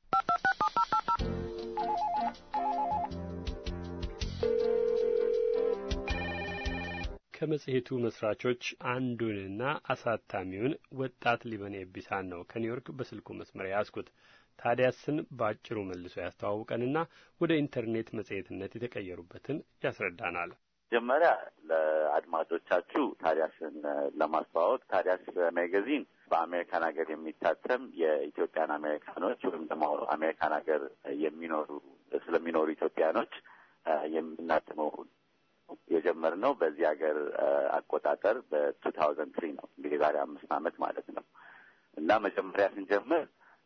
ከመጽሔቱ መስራቾች አንዱንና አሳታሚውን ወጣት ሊበኔ ቢሳን ነው ከኒውዮርክ በስልኩ መስመር ያዝኩት። ታዲያስን በአጭሩ መልሶ ያስተዋውቀንና ወደ ኢንተርኔት መጽሔትነት የተቀየሩበትን ያስረዳናል። መጀመሪያ ለአድማጮቻችሁ ታዲያስን ለማስተዋወቅ ታዲያስ ሜጋዚን በአሜሪካን ሀገር የሚታተም የኢትዮጵያን አሜሪካኖች ወይም ደግሞ አሜሪካን ሀገር የሚኖሩ ስለሚኖሩ ኢትዮጵያኖች የምናትመው የጀመርነው በዚህ ሀገር አቆጣጠር በቱ ታውዘንድ ትሪ ነው። እንግዲህ ዛሬ አምስት ዓመት ማለት ነው እና መጀመሪያ ስንጀምር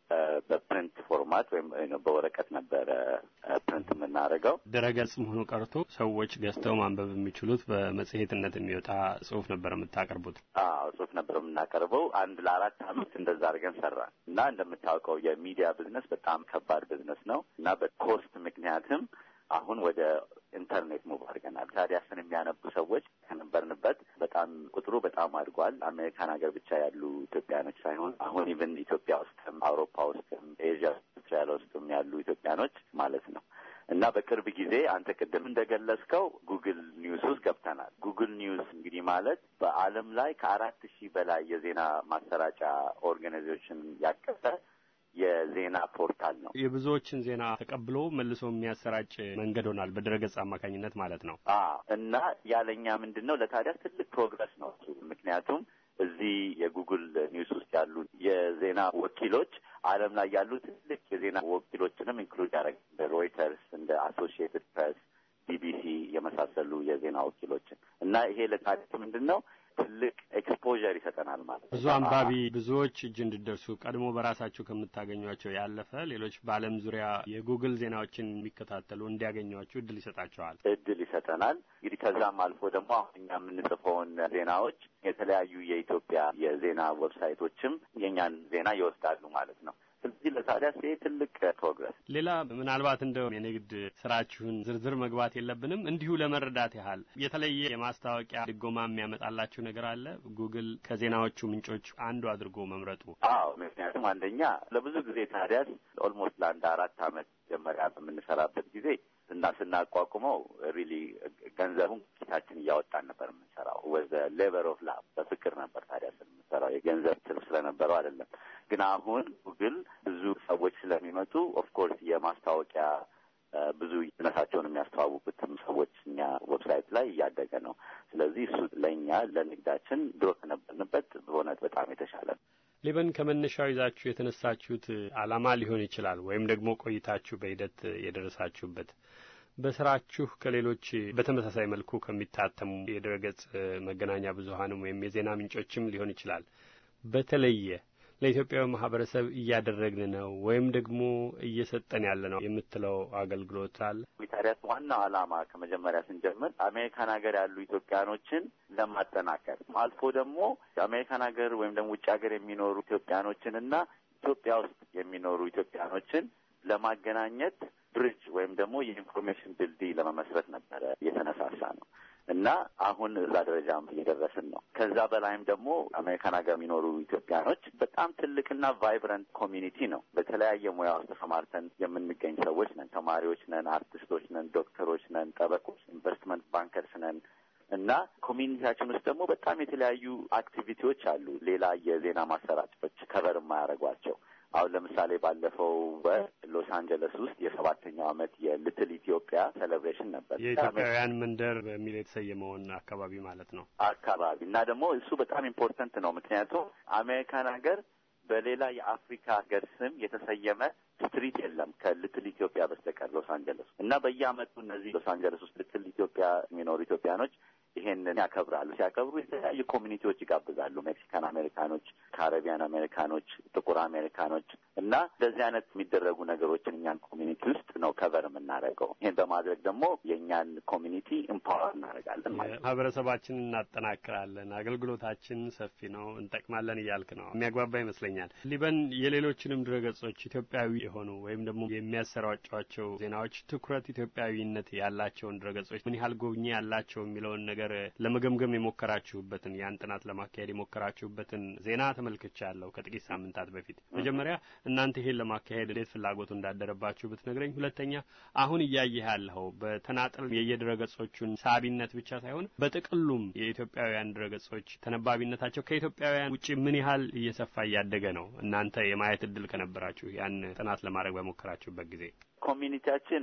በፕሪንት ፎርማት ወይም በወረቀት ነበረ ፕሪንት የምናደርገው። ድረገጽ መሆኑ ቀርቶ ሰዎች ገዝተው ማንበብ የሚችሉት በመጽሔትነት የሚወጣ ጽሁፍ ነበር የምታቀርቡት? አዎ ጽሁፍ ነበር የምናቀርበው። አንድ ለአራት አመት እንደዛ አድርገን ሰራን እና እንደምታውቀው የሚዲያ ብዝነስ በጣም ከባድ ብዝነስ ነው እና በኮስት ምክንያትም አሁን ወደ ኢንተርኔት ሙቭ አድርገናል። ታዲያስን የሚያነቡ ሰዎች ከነበርንበት በጣም ቁጥሩ በጣም አድጓል። አሜሪካን ሀገር ብቻ ያሉ ኢትዮጵያኖች ሳይሆን አሁን ኢቭን ኢትዮጵያ ውስጥም አውሮፓ ውስጥም ኤዥያ፣ አውስትራሊያ ውስጥም ያሉ ኢትዮጵያኖች ማለት ነው እና በቅርብ ጊዜ አንተ ቅድም እንደገለጽከው ጉግል ኒውስ ውስጥ ገብተናል። ጉግል ኒውስ እንግዲህ ማለት በዓለም ላይ ከአራት ሺህ በላይ የዜና ማሰራጫ ኦርጋናይዜሽን ያቀፈ የዜና ፖርታል ነው። የብዙዎችን ዜና ተቀብሎ መልሶ የሚያሰራጭ መንገድ ሆኗል፣ በድረገጽ አማካኝነት ማለት ነው። እና ያለኛ ምንድን ነው ለታዲያስ ትልቅ ፕሮግረስ ነው እሱ። ምክንያቱም እዚህ የጉግል ኒውስ ውስጥ ያሉ የዜና ወኪሎች ዓለም ላይ ያሉ ትልቅ የዜና ወኪሎችንም ኢንክሉድ ያደረግ እንደ ሮይተርስ፣ እንደ አሶሺየትድ ፕሬስ፣ ቢቢሲ የመሳሰሉ የዜና ወኪሎችን እና ይሄ ለታዲያስ ምንድን ነው ትልቅ ኤክስፖዠር ይሰጠናል ማለት ነው። ብዙ አንባቢ ብዙዎች እጅ እንዲደርሱ ቀድሞ በራሳቸው ከምታገኟቸው ያለፈ ሌሎች በዓለም ዙሪያ የጉግል ዜናዎችን የሚከታተሉ እንዲያገኟቸው እድል ይሰጣቸዋል እድል ይሰጠናል። እንግዲህ ከዛም አልፎ ደግሞ አሁን እኛ የምንጽፈውን ዜናዎች የተለያዩ የኢትዮጵያ የዜና ዌብሳይቶችም የእኛን ዜና ይወስዳሉ ማለት ነው። ስለዚህ ለታዲያስ ይሄ ትልቅ ፕሮግረስ። ሌላ ምናልባት እንደው የንግድ ስራችሁን ዝርዝር መግባት የለብንም እንዲሁ ለመረዳት ያህል የተለየ የማስታወቂያ ድጎማ የሚያመጣላችሁ ነገር አለ? ጉግል ከዜናዎቹ ምንጮች አንዱ አድርጎ መምረጡ? አዎ፣ ምክንያቱም አንደኛ ለብዙ ጊዜ ታዲያስ ኦልሞስት ለአንድ አራት አመት መጀመሪያ በምንሰራበት ጊዜ እና ስናቋቁመው ሪሊ ገንዘቡን ኪሳችን እያወጣን ነበር የምንሰራው። ወዘ ሌበር ኦፍ ላቭ በፍቅር ነበር ታዲያስ የምንሰራው የገንዘብ ትርፍ ስለነበረው አይደለም። ግን አሁን ጉግል ብዙ ሰዎች ስለሚመጡ ኦፍኮርስ የማስታወቂያ ብዙ ነታቸውን የሚያስተዋውቁትም ሰዎች እኛ ዌብሳይት ላይ እያደገ ነው። ስለዚህ እሱ ለእኛ ለንግዳችን ድሮ ከነበርንበት በእውነት በጣም የተሻለ ነው። ሌበን ከመነሻው ይዛችሁ የተነሳችሁት ዓላማ ሊሆን ይችላል ወይም ደግሞ ቆይታችሁ በሂደት የደረሳችሁበት በስራችሁ ከሌሎች በተመሳሳይ መልኩ ከሚታተሙ የድረገጽ መገናኛ ብዙኃንም ወይም የዜና ምንጮችም ሊሆን ይችላል በተለየ ለኢትዮጵያዊ ማህበረሰብ እያደረግን ነው ወይም ደግሞ እየሰጠን ያለ ነው የምትለው አገልግሎት አለ? ታዲያስ ዋናው ዓላማ ከመጀመሪያ ስንጀምር አሜሪካን ሀገር ያሉ ኢትዮጵያኖችን ለማጠናከር አልፎ ደግሞ አሜሪካን ሀገር ወይም ደግሞ ውጭ ሀገር የሚኖሩ ኢትዮጵያኖችን እና ኢትዮጵያ ውስጥ የሚኖሩ ኢትዮጵያኖችን ለማገናኘት ብሪጅ ወይም ደግሞ የኢንፎርሜሽን ድልድይ ለመመስረት ነበረ የተነሳሳ ነው እና አሁን እዛ ደረጃም እየደረስን ነው። ከዛ በላይም ደግሞ አሜሪካን ሀገር የሚኖሩ ኢትዮጵያኖች በጣም ትልቅና ቫይብረንት ኮሚኒቲ ነው። በተለያየ ሙያ ውስጥ ተሰማርተን የምንገኝ ሰዎች ነን። ተማሪዎች ነን፣ አርቲስቶች ነን፣ ዶክተሮች ነን፣ ጠበቆች፣ ኢንቨስትመንት ባንከርስ ነን እና ኮሚኒቲያችን ውስጥ ደግሞ በጣም የተለያዩ አክቲቪቲዎች አሉ። ሌላ የዜና ማሰራጫዎች ከበር የማያደርጓቸው አሁን ለምሳሌ ባለፈው በሎስ አንጀለስ ውስጥ የሰባተኛው ዓመት የልትል ኢትዮጵያ ሴሌብሬሽን ነበር። የኢትዮጵያውያን መንደር በሚል የተሰየመውን አካባቢ ማለት ነው አካባቢ እና ደግሞ እሱ በጣም ኢምፖርተንት ነው። ምክንያቱም አሜሪካን ሀገር በሌላ የአፍሪካ ሀገር ስም የተሰየመ ስትሪት የለም ከልትል ኢትዮጵያ በስተቀር ሎስ አንጀለስ እና በየዓመቱ እነዚህ ሎስ አንጀለስ ውስጥ ልትል ኢትዮጵያ የሚኖሩ ኢትዮጵያኖች ይሄንን ያከብራሉ። ሲያከብሩ የተለያዩ ኮሚኒቲዎች ይጋብዛሉ። ሜክሲካን አሜሪካኖች፣ ካረቢያን አሜሪካኖች፣ ጥቁር አሜሪካኖች እና እንደዚህ አይነት የሚደረጉ ነገሮችን እኛን ኮሚኒቲ ውስጥ ነው ከቨር የምናደርገው። ይህን በማድረግ ደግሞ የእኛን ኮሚኒቲ ኢምፓወር እናደርጋለን ማለት ነው። ማህበረሰባችንን እናጠናክራለን፣ አገልግሎታችን ሰፊ ነው፣ እንጠቅማለን እያልክ ነው። የሚያግባባ ይመስለኛል። ሊበን የሌሎችንም ድረገጾች ኢትዮጵያዊ የሆኑ ወይም ደግሞ የሚያሰራጯቸው ዜናዎች ትኩረት ኢትዮጵያዊነት ያላቸውን ድረገጾች ምን ያህል ጎብኚ ያላቸው የሚለውን ነገር ለመገምገም የሞከራችሁበትን ያን ጥናት ለማካሄድ የሞከራችሁበትን ዜና ተመልክቻለሁ ከጥቂት ሳምንታት በፊት። መጀመሪያ እናንተ ይሄን ለማካሄድ እንዴት ፍላጎቱ እንዳደረባችሁ ብትነግረኝ፣ ሁለተኛ አሁን እያየህ ያለኸው በተናጠል የየድረገጾቹን ሳቢነት ብቻ ሳይሆን በጥቅሉም የኢትዮጵያውያን ድረገጾች ተነባቢነታቸው ከኢትዮጵያውያን ውጭ ምን ያህል እየሰፋ እያደገ ነው? እናንተ የማየት እድል ከነበራችሁ ያን ጥናት ለማድረግ በሞከራችሁበት ጊዜ ኮሚኒቲያችን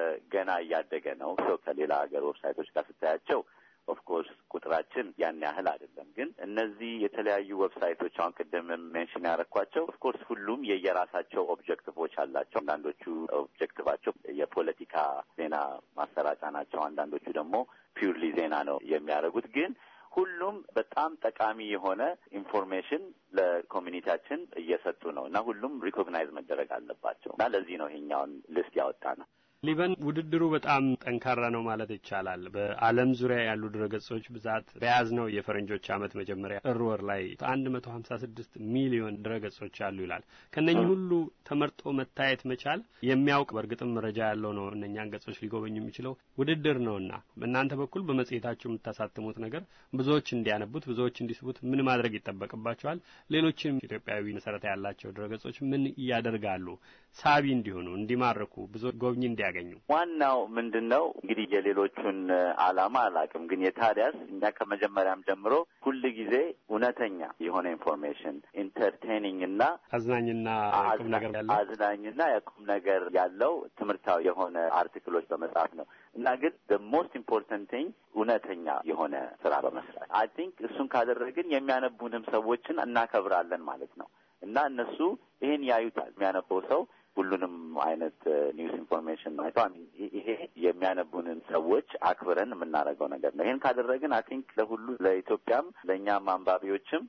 ገና እያደገ ነው። ሰው ከሌላ ሀገር ዌብሳይቶች ጋር ስታያቸው ኦፍኮርስ ቁጥራችን ያን ያህል አይደለም። ግን እነዚህ የተለያዩ ዌብሳይቶች አሁን ቅድም ሜንሽን ያደረኳቸው ኦፍኮርስ ሁሉም የየራሳቸው ኦብጀክቲቮች አላቸው። አንዳንዶቹ ኦብጀክቲቫቸው የፖለቲካ ዜና ማሰራጫ ናቸው። አንዳንዶቹ ደግሞ ፒውርሊ ዜና ነው የሚያደርጉት ግን ሁሉም በጣም ጠቃሚ የሆነ ኢንፎርሜሽን ለኮሚኒቲያችን እየሰጡ ነው እና ሁሉም ሪኮግናይዝ መደረግ አለባቸው እና ለዚህ ነው ይሄኛውን ሊስት ያወጣ ነው። ሊበን ውድድሩ በጣም ጠንካራ ነው ማለት ይቻላል። በዓለም ዙሪያ ያሉ ድረገጾች ብዛት በያዝነው የፈረንጆች ዓመት መጀመሪያ ጥር ወር ላይ አንድ መቶ ሀምሳ ስድስት ሚሊዮን ድረገጾች አሉ ይላል። ከነኚህ ሁሉ ተመርጦ መታየት መቻል የሚያውቅ በእርግጥም መረጃ ያለው ነው እነኛን ገጾች ሊጎበኙ የሚችለው ውድድር ነውና በእናንተ በኩል በመጽሔታችሁ የምታሳትሙት ነገር ብዙዎች እንዲያነቡት ብዙዎች እንዲስቡት ምን ማድረግ ይጠበቅባቸዋል? ሌሎችም ኢትዮጵያዊ መሰረት ያላቸው ድረገጾች ምን እያደርጋሉ ሳቢ እንዲሆኑ እንዲማርኩ ብዙ ጎብኚ እንዲያገኙ? ዋናው ምንድን ነው እንግዲህ የሌሎቹን ዓላማ አላውቅም፣ ግን የታዲያስ እኛ ከመጀመሪያም ጀምሮ ሁል ጊዜ እውነተኛ የሆነ ኢንፎርሜሽን ኢንተርቴኒንግ እና አዝናኝና ቁም ነገር ያለው አዝናኝና የቁም ነገር ያለው ትምህርታዊ የሆነ አርቲክሎች በመጻፍ ነው እና ግን ሞስት ኢምፖርታንት ቲንግ እውነተኛ የሆነ ስራ በመስራት አይ ቲንክ እሱን ካደረግን የሚያነቡንም ሰዎችን እናከብራለን ማለት ነው እና እነሱ ይህን ያዩታል። የሚያነበው ሰው ሁሉንም አይነት ኒውስ ኢንፎርሜሽን አይተው ይሄ የሚያነቡንን ሰዎች አክብረን የምናደርገው ነገር ነው። ይህን ካደረግን አይ ቲንክ ለሁሉ ለኢትዮጵያም ለእኛም አንባቢዎችም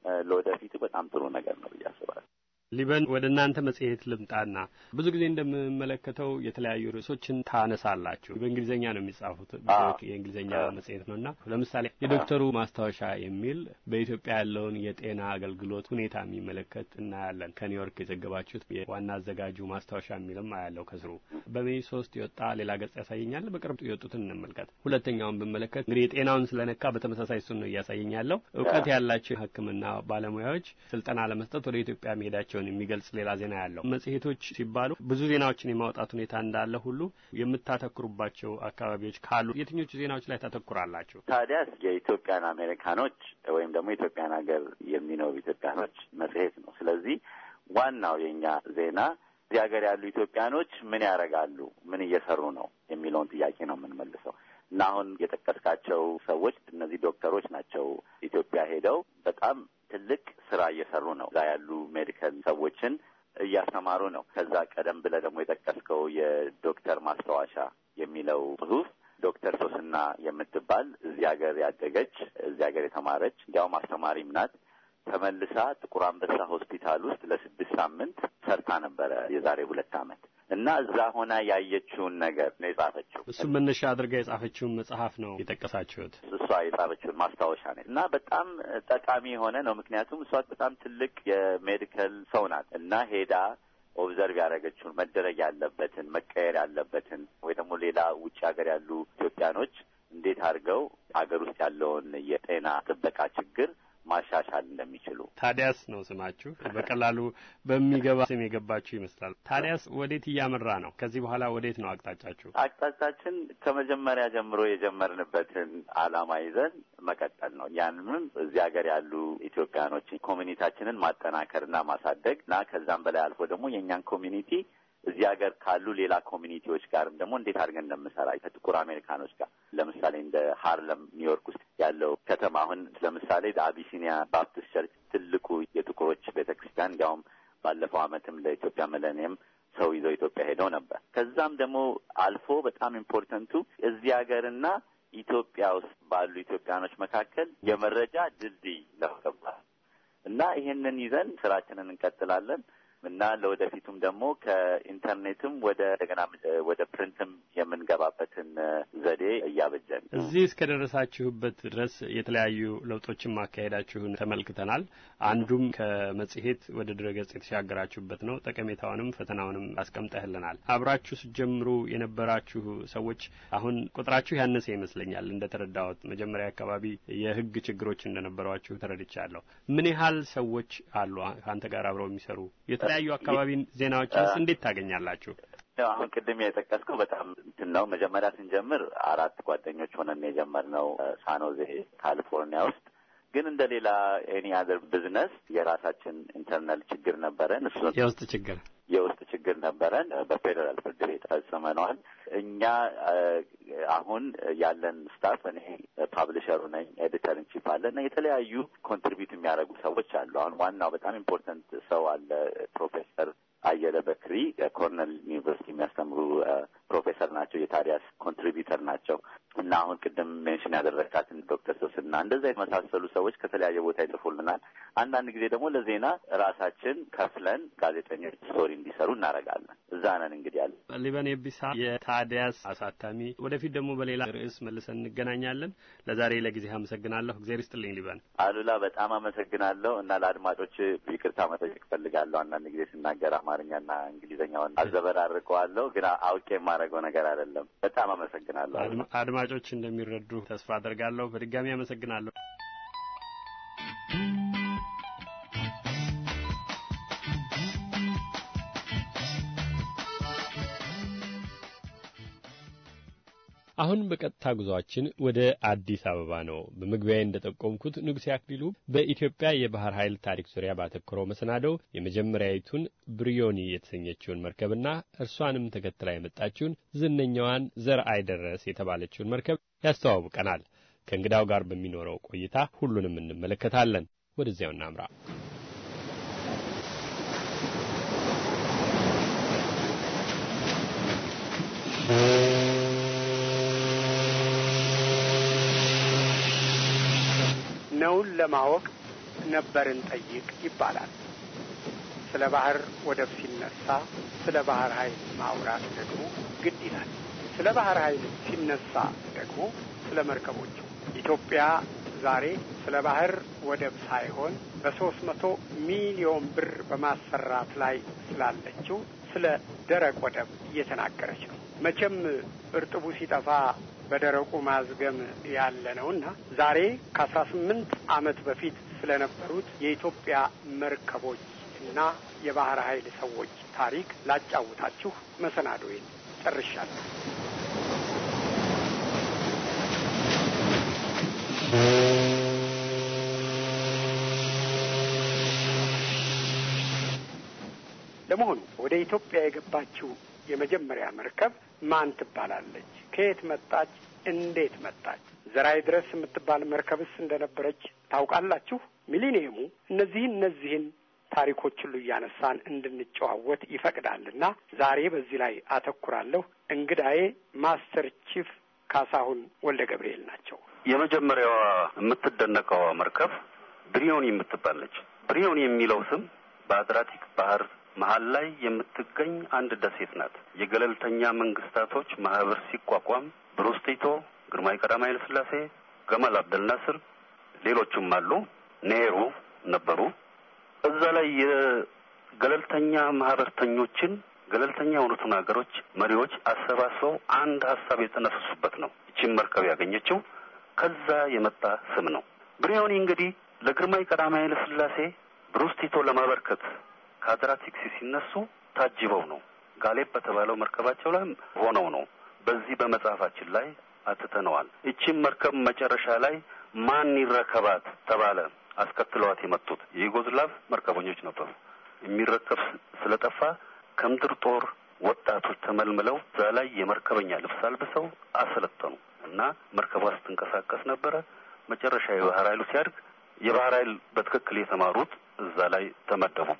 ለወደፊቱ በጣም ጥሩ ነገር ነው ብዬ አስባለሁ። ሊበን ወደ እናንተ መጽሔት ልምጣና ብዙ ጊዜ እንደምመለከተው የተለያዩ ርዕሶችን ታነሳላችሁ። በእንግሊዝኛ ነው የሚጻፉት፣ የእንግሊዝኛ መጽሔት ነው እና ለምሳሌ የዶክተሩ ማስታወሻ የሚል በኢትዮጵያ ያለውን የጤና አገልግሎት ሁኔታ የሚመለከት እናያለን። ከኒውዮርክ የዘገባችሁት የዋና አዘጋጁ ማስታወሻ የሚልም አያለው ከስሩ። በሜይ ሶስት የወጣ ሌላ ገጽ ያሳየኛል። በቅርብ የወጡትን እንመልከት። ሁለተኛውን ብመለከት እንግዲህ የጤናውን ስለነካ በተመሳሳይ እሱን ነው እያሳየኝ ያለው። እውቀት ያላቸው የሕክምና ባለሙያዎች ስልጠና ለመስጠት ወደ ኢትዮጵያ መሄዳቸው የሚገልጽ ሌላ ዜና ያለው መጽሔቶች ሲባሉ ብዙ ዜናዎችን የማውጣት ሁኔታ እንዳለ ሁሉ የምታተኩሩባቸው አካባቢዎች ካሉ የትኞቹ ዜናዎች ላይ ታተኩራላችሁ? ታዲያስ የኢትዮጵያን አሜሪካኖች ወይም ደግሞ የኢትዮጵያን ሀገር የሚኖሩ ኢትዮጵያኖች መጽሔት ነው። ስለዚህ ዋናው የእኛ ዜና እዚህ ሀገር ያሉ ኢትዮጵያኖች ምን ያደርጋሉ፣ ምን እየሰሩ ነው የሚለውን ጥያቄ ነው የምንመልሰው እና አሁን የጠቀስካቸው ሰዎች እነዚህ ዶክተሮች ናቸው። ኢትዮጵያ ሄደው በጣም ትልቅ ስራ እየሰሩ ነው። እዛ ያሉ ሜዲካል ሰዎችን እያስተማሩ ነው። ከዛ ቀደም ብለህ ደግሞ የጠቀስከው የዶክተር ማስታወሻ የሚለው ጽሁፍ ዶክተር ሶስና የምትባል እዚህ ሀገር ያደገች እዚህ ሀገር የተማረች እንዲያውም አስተማሪም ናት። ተመልሳ ጥቁር አንበሳ ሆስፒታል ውስጥ ለስድስት ሳምንት ሰርታ ነበረ የዛሬ ሁለት ዓመት እና እዛ ሆና ያየችውን ነገር ነው የጻፈችው። እሱም መነሻ አድርጋ የጻፈችውን መጽሐፍ ነው የጠቀሳችሁት። እሷ የጻፈችውን ማስታወሻ ነው እና በጣም ጠቃሚ የሆነ ነው። ምክንያቱም እሷ በጣም ትልቅ የሜዲካል ሰው ናት እና ሄዳ ኦብዘርቭ ያደረገችውን መደረግ ያለበትን መቀየር ያለበትን ወይ ደግሞ ሌላ ውጭ ሀገር ያሉ ኢትዮጵያኖች እንዴት አድርገው ሀገር ውስጥ ያለውን የጤና ጥበቃ ችግር ማሻሻል እንደሚችሉ ታዲያስ ነው ስማችሁ። በቀላሉ በሚገባ ስም የገባችሁ ይመስላል። ታዲያስ ወዴት እያመራ ነው? ከዚህ በኋላ ወዴት ነው አቅጣጫችሁ? አቅጣጫችን ከመጀመሪያ ጀምሮ የጀመርንበትን ዓላማ ይዘን መቀጠል ነው። ያንንም እዚህ ሀገር ያሉ ኢትዮጵያኖች ኮሚኒቲያችንን ማጠናከርና ማሳደግ እና ከዛም በላይ አልፎ ደግሞ የእኛን ኮሚኒቲ እዚህ ሀገር ካሉ ሌላ ኮሚኒቲዎች ጋርም ደግሞ እንዴት አድርገን እንደምሰራ ከጥቁር አሜሪካኖች ጋር ለምሳሌ እንደ ሃርለም ኒውዮርክ ውስጥ ያለው ከተማ አሁን ለምሳሌ አቢሲኒያ ባፕቲስት ቸርች ትልቁ የጥቁሮች ቤተ ክርስቲያን እንዲያውም ባለፈው ዓመትም ለኢትዮጵያ ሚሌኒየም ሰው ይዘው ኢትዮጵያ ሄደው ነበር። ከዛም ደግሞ አልፎ በጣም ኢምፖርተንቱ እዚህ ሀገርና ኢትዮጵያ ውስጥ ባሉ ኢትዮጵያኖች መካከል የመረጃ ድልድይ ለመገንባት እና ይሄንን ይዘን ስራችንን እንቀጥላለን እና ለወደፊቱም ደግሞ ከኢንተርኔትም ወደ እንደገና ወደ ፕሪንትም የምንገባበትን ዘዴ እያበጀን እዚህ እስከደረሳችሁበት ድረስ የተለያዩ ለውጦችን ማካሄዳችሁን ተመልክተናል። አንዱም ከመጽሔት ወደ ድረገጽ የተሻገራችሁበት ነው። ጠቀሜታውንም ፈተናውንም አስቀምጠህልናል። አብራችሁ ስትጀምሩ የነበራችሁ ሰዎች አሁን ቁጥራችሁ ያነሰ ይመስለኛል እንደተረዳሁት። መጀመሪያ አካባቢ የሕግ ችግሮች እንደነበሯችሁ ተረድቻለሁ። ምን ያህል ሰዎች አሉ ከአንተ ጋር አብረው የሚሰሩ? የተለያዩ አካባቢ ዜናዎችንስ እንዴት ታገኛላችሁ? አሁን ቅድም የጠቀስከው በጣም እንትን ነው። መጀመሪያ ስንጀምር አራት ጓደኞች ሆነን የጀመርነው ሳኖዜ ካሊፎርኒያ ውስጥ ግን እንደ ሌላ ኤኒ አዘር ቢዝነስ የራሳችን ኢንተርናል ችግር ነበረን። እሱ የውስጥ ችግር የውስጥ ችግር ነበረን። በፌዴራል ፍርድ ቤት ፈጽመነዋል። እኛ አሁን ያለን ስታፍ እኔ ፓብሊሸሩ ነኝ፣ ኤዲተር ኢንቺፍ አለ እና የተለያዩ ኮንትሪቢዩት የሚያደርጉ ሰዎች አሉ። አሁን ዋናው በጣም ኢምፖርተንት ሰው አለ ፕሮፌሰር አየለ በክሪ ኮርነል ዩኒቨርሲቲ የሚያስተምሩ ፕሮፌሰር ናቸው። የታዲያስ ኮንትሪቢዩተር ናቸው እና አሁን ቅድም ሜንሽን ያደረግካትን ዶክተር ሶስና እንደዛ የመሳሰሉ ሰዎች ከተለያየ ቦታ ይጽፉልናል። አንዳንድ ጊዜ ደግሞ ለዜና ራሳችን ከፍለን ጋዜጠኞች ስቶሪ እንዲሰሩ እናደርጋለን። እዛ ነን እንግዲህ ያለ ሊበን የቢሳ የታዲያስ አሳታሚ። ወደፊት ደግሞ በሌላ ርዕስ መልሰን እንገናኛለን። ለዛሬ ለጊዜ አመሰግናለሁ። እግዜር ይስጥልኝ ሊበን። አሉላ በጣም አመሰግናለሁ እና ለአድማጮች ይቅርታ መጠየቅ እፈልጋለሁ። አንዳንድ ጊዜ ስናገር አማርኛና እንግሊዝኛውን አዘበራርቀዋለሁ፣ ግን አውቄ የማደርገው ነገር አይደለም። በጣም አመሰግናለሁ። አድማጮች እንደሚረዱ ተስፋ አደርጋለሁ። በድጋሚ አመሰግናለሁ። አሁን በቀጥታ ጉዟችን ወደ አዲስ አበባ ነው። በመግቢያዬ እንደጠቆምኩት ንጉሴ አክሊሉ በኢትዮጵያ የባህር ኃይል ታሪክ ዙሪያ ባተኮረው መሰናዶው የመጀመሪያዊቱን ብሪዮኒ የተሰኘችውን መርከብና እርሷንም ተከትላ የመጣችውን ዝነኛዋን ዘር አይደረስ የተባለችውን መርከብ ያስተዋውቀናል። ከእንግዳው ጋር በሚኖረው ቆይታ ሁሉንም እንመለከታለን። ወደዚያው እናምራ። ነውን ለማወቅ ነበርን ጠይቅ ይባላል። ስለ ባህር ወደብ ሲነሳ ስለ ባህር ኃይል ማውራት ደግሞ ግድ ይላል። ስለ ባህር ኃይል ሲነሳ ደግሞ ስለ መርከቦቹ ኢትዮጵያ ዛሬ ስለ ባህር ወደብ ሳይሆን በሶስት መቶ ሚሊዮን ብር በማሰራት ላይ ስላለችው ስለ ደረቅ ወደብ እየተናገረች ነው። መቼም እርጥቡ ሲጠፋ በደረቁ ማዝገም ያለ ነውና ዛሬ ከአስራ ስምንት ዓመት በፊት ስለነበሩት የኢትዮጵያ መርከቦች እና የባህር ኃይል ሰዎች ታሪክ ላጫውታችሁ መሰናዶዬን ጨርሻለሁ። ለመሆኑ ወደ ኢትዮጵያ የገባችው የመጀመሪያ መርከብ ማን ትባላለች? ከየት መጣች? እንዴት መጣች? ዘራይ ድረስ የምትባል መርከብስ እንደነበረች ታውቃላችሁ? ሚሊኒየሙ እነዚህን እነዚህን ታሪኮች ሁሉ እያነሳን እንድንጨዋወት ይፈቅዳልና ዛሬ በዚህ ላይ አተኩራለሁ። እንግዳዬ ማስተር ቺፍ ካሳሁን ወልደ ገብርኤል ናቸው። የመጀመሪያዋ የምትደነቀዋ መርከብ ብሪዮኒ የምትባለች። ብሪዮኒ የሚለው ስም በአድራቲክ ባህር መሀል ላይ የምትገኝ አንድ ደሴት ናት። የገለልተኛ መንግስታቶች ማህበር ሲቋቋም ብሩስ ቲቶ፣ ግርማዊ ቀዳማዊ ኃይለ ሥላሴ፣ ገማል አብደል ናስር፣ ሌሎቹም አሉ፣ ኔሩ ነበሩ። እዛ ላይ የገለልተኛ ማህበርተኞችን ገለልተኛ የሆኑትን ሀገሮች መሪዎች አሰባስበው አንድ ሀሳብ የተነፈሱበት ነው። ይቺን መርከብ ያገኘችው ከዛ የመጣ ስም ነው። ብሪዮኒ እንግዲህ ለግርማዊ ቀዳማዊ ኃይለ ሥላሴ ብሩስ ቲቶ ለማበርከት ከአድራቲክስ ሲነሱ ታጅበው ነው። ጋሌብ በተባለው መርከባቸው ላይ ሆነው ነው። በዚህ በመጽሐፋችን ላይ አትተነዋል። ይቺም መርከብ መጨረሻ ላይ ማን ይረከባት ተባለ። አስከትለዋት የመጡት የዩጎዝላቭ መርከበኞች ነበሩ። የሚረከብ ስለጠፋ ከምድር ጦር ወጣቶች ተመልምለው እዛ ላይ የመርከበኛ ልብስ አልብሰው አሰለጠኑ እና መርከቧ ስትንቀሳቀስ ነበረ። መጨረሻ የባህር ኃይሉ ሲያድግ የባህር ኃይል በትክክል የተማሩት እዛ ላይ ተመደቡባት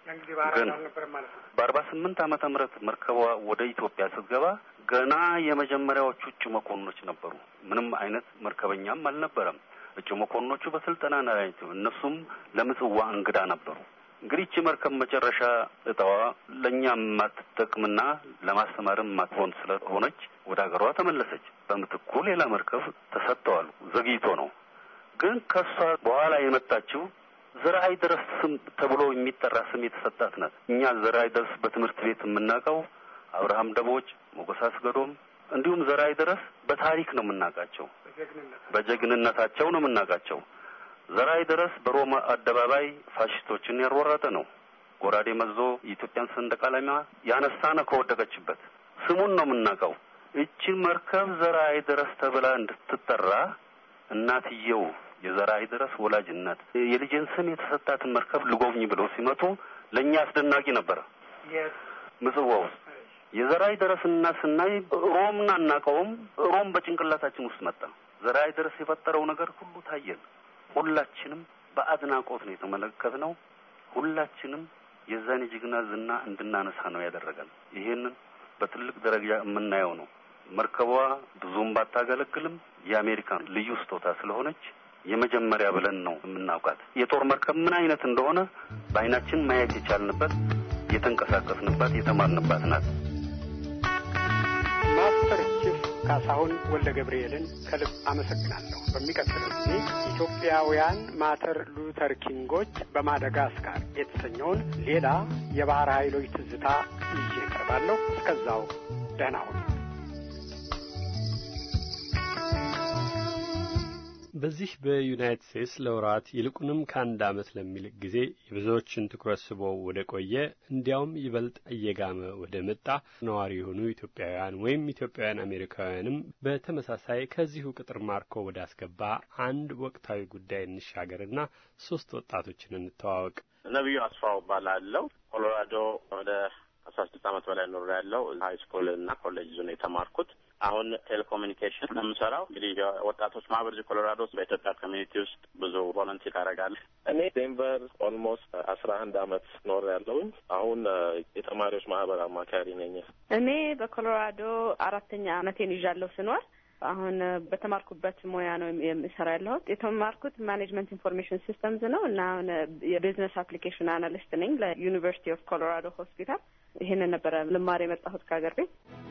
ያን ጊዜ በአራት ግን አልነበረም ማለት ነው። በአርባ ስምንት ዓመተ ምህረት መርከቧ ወደ ኢትዮጵያ ስትገባ ገና የመጀመሪያዎቹ እጩ መኮንኖች ነበሩ። ምንም አይነት መርከበኛም አልነበረም። እጩ መኮንኖቹ በስልጠና ላይ እነሱም ለምጽዋ እንግዳ ነበሩ። እንግዲህ ይቺ መርከብ መጨረሻ እጣዋ ለእኛ የማትጠቅምና ለማስተማርም የማትሆን ስለሆነች ወደ ሀገሯ ተመለሰች። በምትኩ ሌላ መርከብ ተሰጥተዋል። ዘግይቶ ነው ግን ከሷ በኋላ የመጣችው ዘርአይ ድረስ ስም ተብሎ የሚጠራ ስም የተሰጣት ናት። እኛ ዘርአይ ድረስ በትምህርት ቤት የምናውቀው አብርሃም ደቦጭ፣ ሞገስ አስገዶም እንዲሁም ዘርአይ ድረስ በታሪክ ነው የምናውቃቸው። በጀግንነት በጀግንነታቸው ነው የምናውቃቸው። ዘርአይ ድረስ በሮማ አደባባይ ፋሽስቶችን ያሯራጠ ነው። ጎራዴ መዞ የኢትዮጵያን ሰንደቅ ዓላማ ያነሳ ነው ከወደቀችበት። ስሙን ነው የምናውቀው። እቺን መርከብ ዘርአይ ድረስ ተብላ እንድትጠራ እናትየው የዘርአይ ድረስ ወላጅ እናት የልጅን ስም የተሰጣትን መርከብ ልጎብኝ ብለው ሲመጡ ለእኛ አስደናቂ ነበረ። የት ምጽዋ ውስጥ የዘርአይ ድረስ እናት ስናይ ሮምን አናውቀውም። ሮም በጭንቅላታችን ውስጥ መጣ። ዘርአይ ድረስ የፈጠረው ነገር ሁሉ ታየን። ሁላችንም በአድናቆት ነው የተመለከትነው። ሁላችንም የዛን የጀግና ዝና እንድናነሳ ነው ያደረገን። ይሄንን በትልቅ ደረጃ የምናየው ነው። መርከቧ ብዙም ባታገለግልም የአሜሪካን ልዩ ስጦታ ስለሆነች የመጀመሪያ ብለን ነው የምናውቃት። የጦር መርከብ ምን አይነት እንደሆነ በአይናችን ማየት የቻልንበት፣ የተንቀሳቀስንባት፣ የተማርንባት ናት። ማስተር ቺፍ ካሳሁን ወልደ ገብርኤልን ከልብ አመሰግናለሁ። በሚቀጥለው ጊዜ ኢትዮጵያውያን ማተር ሉተር ኪንጎች በማደጋስካር የተሰኘውን ሌላ የባህር ኃይሎች ትዝታ ይዤ እቀርባለሁ። እስከዛው ደህና ሁኑ። በዚህ በዩናይትድ ስቴትስ ለወራት ይልቁንም ከአንድ ዓመት ለሚልቅ ጊዜ የብዙዎችን ትኩረት ስቦ ወደ ቆየ እንዲያውም ይበልጥ እየጋመ ወደ መጣ ነዋሪ የሆኑ ኢትዮጵያውያን ወይም ኢትዮጵያውያን አሜሪካውያንም በተመሳሳይ ከዚሁ ቅጥር ማርኮ ወደ አስገባ አንድ ወቅታዊ ጉዳይ እንሻገርና ሶስት ወጣቶችን እንተዋወቅ። ነቢዩ አስፋው እባላለሁ። ኮሎራዶ ወደ አስራ ስድስት ዓመት በላይ ኖር ያለው ሀይ ስኩል እና ኮሌጅ ዞን የተማርኩት አሁን ቴሌኮሙኒኬሽን ነው የምሰራው። እንግዲህ የወጣቶች ማህበር እዚህ ኮሎራዶ ውስጥ በኢትዮጵያ ኮሚኒቲ ውስጥ ብዙ ቮለንቲር አደርጋለሁ። እኔ ዴንቨር ኦልሞስት አስራ አንድ አመት ኖር ያለውኝ አሁን የተማሪዎች ማህበር አማካሪ ነኝ። እኔ በኮሎራዶ አራተኛ አመቴን ይዣለሁ ስኖር አሁን በተማርኩበት ሙያ ነው የምሰራ ያለሁት። የተማርኩት ማኔጅመንት ኢንፎርሜሽን ሲስተምዝ ነው እና አሁን የቢዝነስ አፕሊኬሽን አናሊስት ነኝ ለዩኒቨርሲቲ ኦፍ ኮሎራዶ ሆስፒታል። ይህንን ነበረ ልማር የመጣሁት ከሀገር ቤት።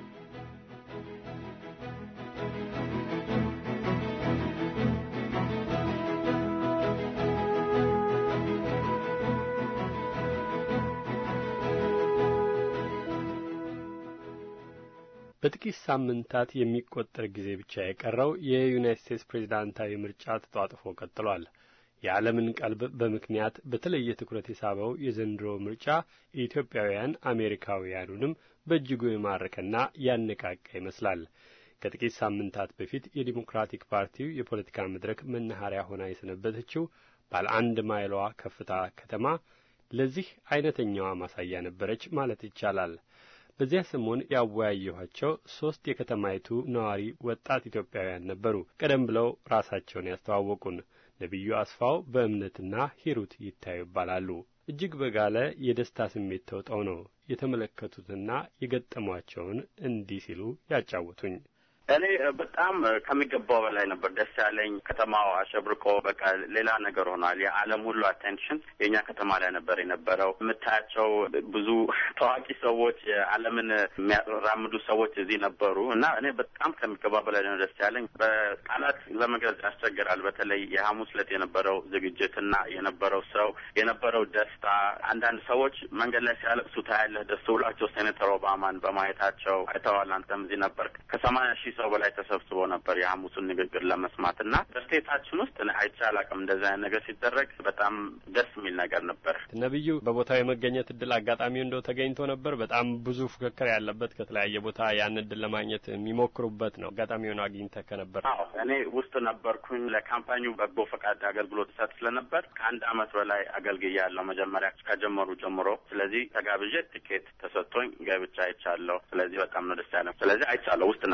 በጥቂት ሳምንታት የሚቆጠር ጊዜ ብቻ የቀረው የዩናይት ስቴትስ ፕሬዚዳንታዊ ምርጫ ተጧጥፎ ቀጥሏል። የዓለምን ቀልብ በምክንያት በተለየ ትኩረት የሳበው የዘንድሮ ምርጫ ኢትዮጵያውያን አሜሪካውያኑንም በእጅጉ የማረከና ያነቃቃ ይመስላል። ከጥቂት ሳምንታት በፊት የዲሞክራቲክ ፓርቲው የፖለቲካ መድረክ መናኸሪያ ሆና የሰነበተችው ባለ አንድ ማይሏ ከፍታ ከተማ ለዚህ አይነተኛዋ ማሳያ ነበረች ማለት ይቻላል። በዚያ ሰሞን ያወያየኋቸው ሦስት የከተማይቱ ነዋሪ ወጣት ኢትዮጵያውያን ነበሩ። ቀደም ብለው ራሳቸውን ያስተዋወቁን ነቢዩ አስፋው በእምነትና ሂሩት ይታዩ ይባላሉ። እጅግ በጋለ የደስታ ስሜት ተውጠው ነው የተመለከቱትና የገጠሟቸውን እንዲህ ሲሉ ያጫወቱኝ። እኔ በጣም ከሚገባው በላይ ነበር ደስ ያለኝ። ከተማው አሸብርቆ በቃ ሌላ ነገር ሆኗል። የዓለም ሁሉ አቴንሽን የእኛ ከተማ ላይ ነበር የነበረው። የምታያቸው ብዙ ታዋቂ ሰዎች፣ የዓለምን የሚያራምዱ ሰዎች እዚህ ነበሩ እና እኔ በጣም ከሚገባ በላይ ነው ደስ ያለኝ። በቃላት ለመግለጽ ያስቸግራል። በተለይ የሐሙስ ዕለት የነበረው ዝግጅትና የነበረው ሰው የነበረው ደስታ፣ አንዳንድ ሰዎች መንገድ ላይ ሲያለቅሱ ታያለህ። ደስ ብሏቸው ሴኔተር ኦባማን በማየታቸው አይተዋል። አንተም እዚህ ነበር። ከሰማንያ ሺህ ሰው በላይ ተሰብስቦ ነበር የሐሙሱን ንግግር ለመስማት እና በስቴታችን ውስጥ አይቼ አላውቅም እንደዚህ አይነት ነገር ሲደረግ በጣም ደስ የሚል ነገር ነበር። ነቢዩ በቦታው የመገኘት እድል አጋጣሚው እንደው ተገኝቶ ነበር። በጣም ብዙ ፉክክር ያለበት ከተለያየ ቦታ ያን እድል ለማግኘት የሚሞክሩበት ነው። አጋጣሚውን አግኝተህ ከነበር? አዎ እኔ ውስጥ ነበርኩኝ። ለካምፓኒው በጎ ፈቃድ አገልግሎት ሰጥ ስለነበር ከአንድ አመት በላይ አገልግያለሁ መጀመሪያ ከጀመሩ ጀምሮ። ስለዚህ ተጋብዤ ትኬት ተሰጥቶኝ ገብቻ አይቻለሁ። ስለዚህ በጣም ነው ደስ ያለ። ስለዚህ አይቻለሁ፣ ውስጥ ነበርኩኝ።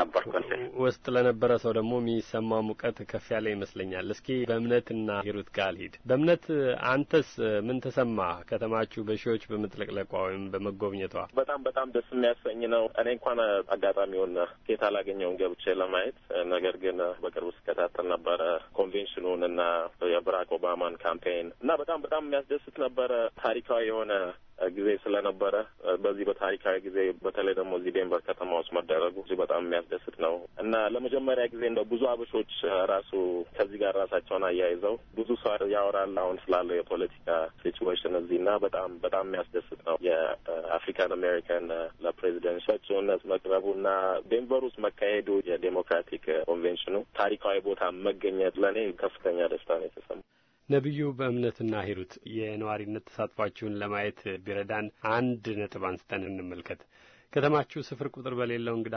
ውስጥ ለነበረ ሰው ደግሞ የሚሰማ ሙቀት ከፍ ያለ ይመስለኛል። እስኪ በእምነትና ሂሩት ጋር ልሂድ። በእምነት አንተስ ምን ተሰማ? ከተማችሁ በሺዎች በመጥለቅለቋ ወይም በመጎብኘቷ በጣም በጣም ደስ የሚያሰኝ ነው። እኔ እንኳን አጋጣሚውን ኬት አላገኘውን ገብቼ ለማየት ነገር ግን በቅርብ ስከታተል ነበረ ኮንቬንሽኑን እና የብራክ ኦባማን ካምፔን እና በጣም በጣም የሚያስደስት ነበረ። ታሪካዊ የሆነ ጊዜ ስለነበረ በዚህ በታሪካዊ ጊዜ በተለይ ደግሞ እዚህ ዴንቨር ከተማ ውስጥ መደረጉ እዚህ በጣም የሚያስደስት ነው እና ለመጀመሪያ ጊዜ እንደው ብዙ አበሾች ራሱ ከዚህ ጋር ራሳቸውን አያይዘው ብዙ ሰው ያወራል አሁን ስላለው የፖለቲካ ሲቹዌሽን እዚህ እና በጣም በጣም የሚያስደስት ነው። የአፍሪካን አሜሪካን ለፕሬዚደንት እጩነት መቅረቡ እና ዴንቨር ውስጥ መካሄዱ የዴሞክራቲክ ኮንቬንሽኑ ታሪካዊ ቦታ መገኘት ለእኔ ከፍተኛ ደስታ ነው የተሰማው። ነቢዩ በእምነትና ሂሩት የነዋሪነት ተሳትፏችሁን ለማየት ቢረዳን አንድ ነጥብ አንስተን እንመልከት። ከተማችሁ ስፍር ቁጥር በሌለው እንግዳ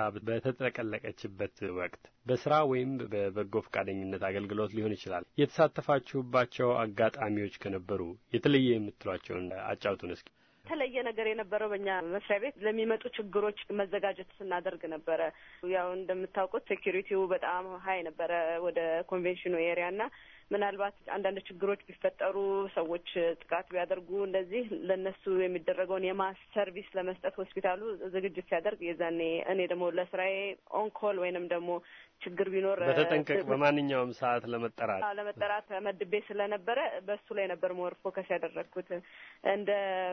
በተጠቀለቀችበት ወቅት በስራ ወይም በበጎ ፈቃደኝነት አገልግሎት ሊሆን ይችላል የተሳተፋችሁባቸው አጋጣሚዎች ከነበሩ የተለየ የምትሏቸውን አጫውቱን እስኪ። የተለየ ነገር የነበረው በእኛ መስሪያ ቤት ለሚመጡ ችግሮች መዘጋጀት ስናደርግ ነበረ። ያው እንደምታውቁት ሴኪሪቲው በጣም ሀይ ነበረ ወደ ኮንቬንሽኑ ኤሪያ እና ምናልባት አንዳንድ ችግሮች ቢፈጠሩ ሰዎች ጥቃት ቢያደርጉ እንደዚህ ለእነሱ የሚደረገውን የማስ ሰርቪስ ለመስጠት ሆስፒታሉ ዝግጅት ሲያደርግ የዛኔ እኔ ደግሞ ለስራዬ ኦንኮል ወይንም ደግሞ ችግር ቢኖር በተጠንቀቅ በማንኛውም ሰዓት ለመጠራት ለመጠራት መድቤ ስለነበረ በሱ ላይ ነበር ሞር ፎከስ ያደረግኩት። እንደ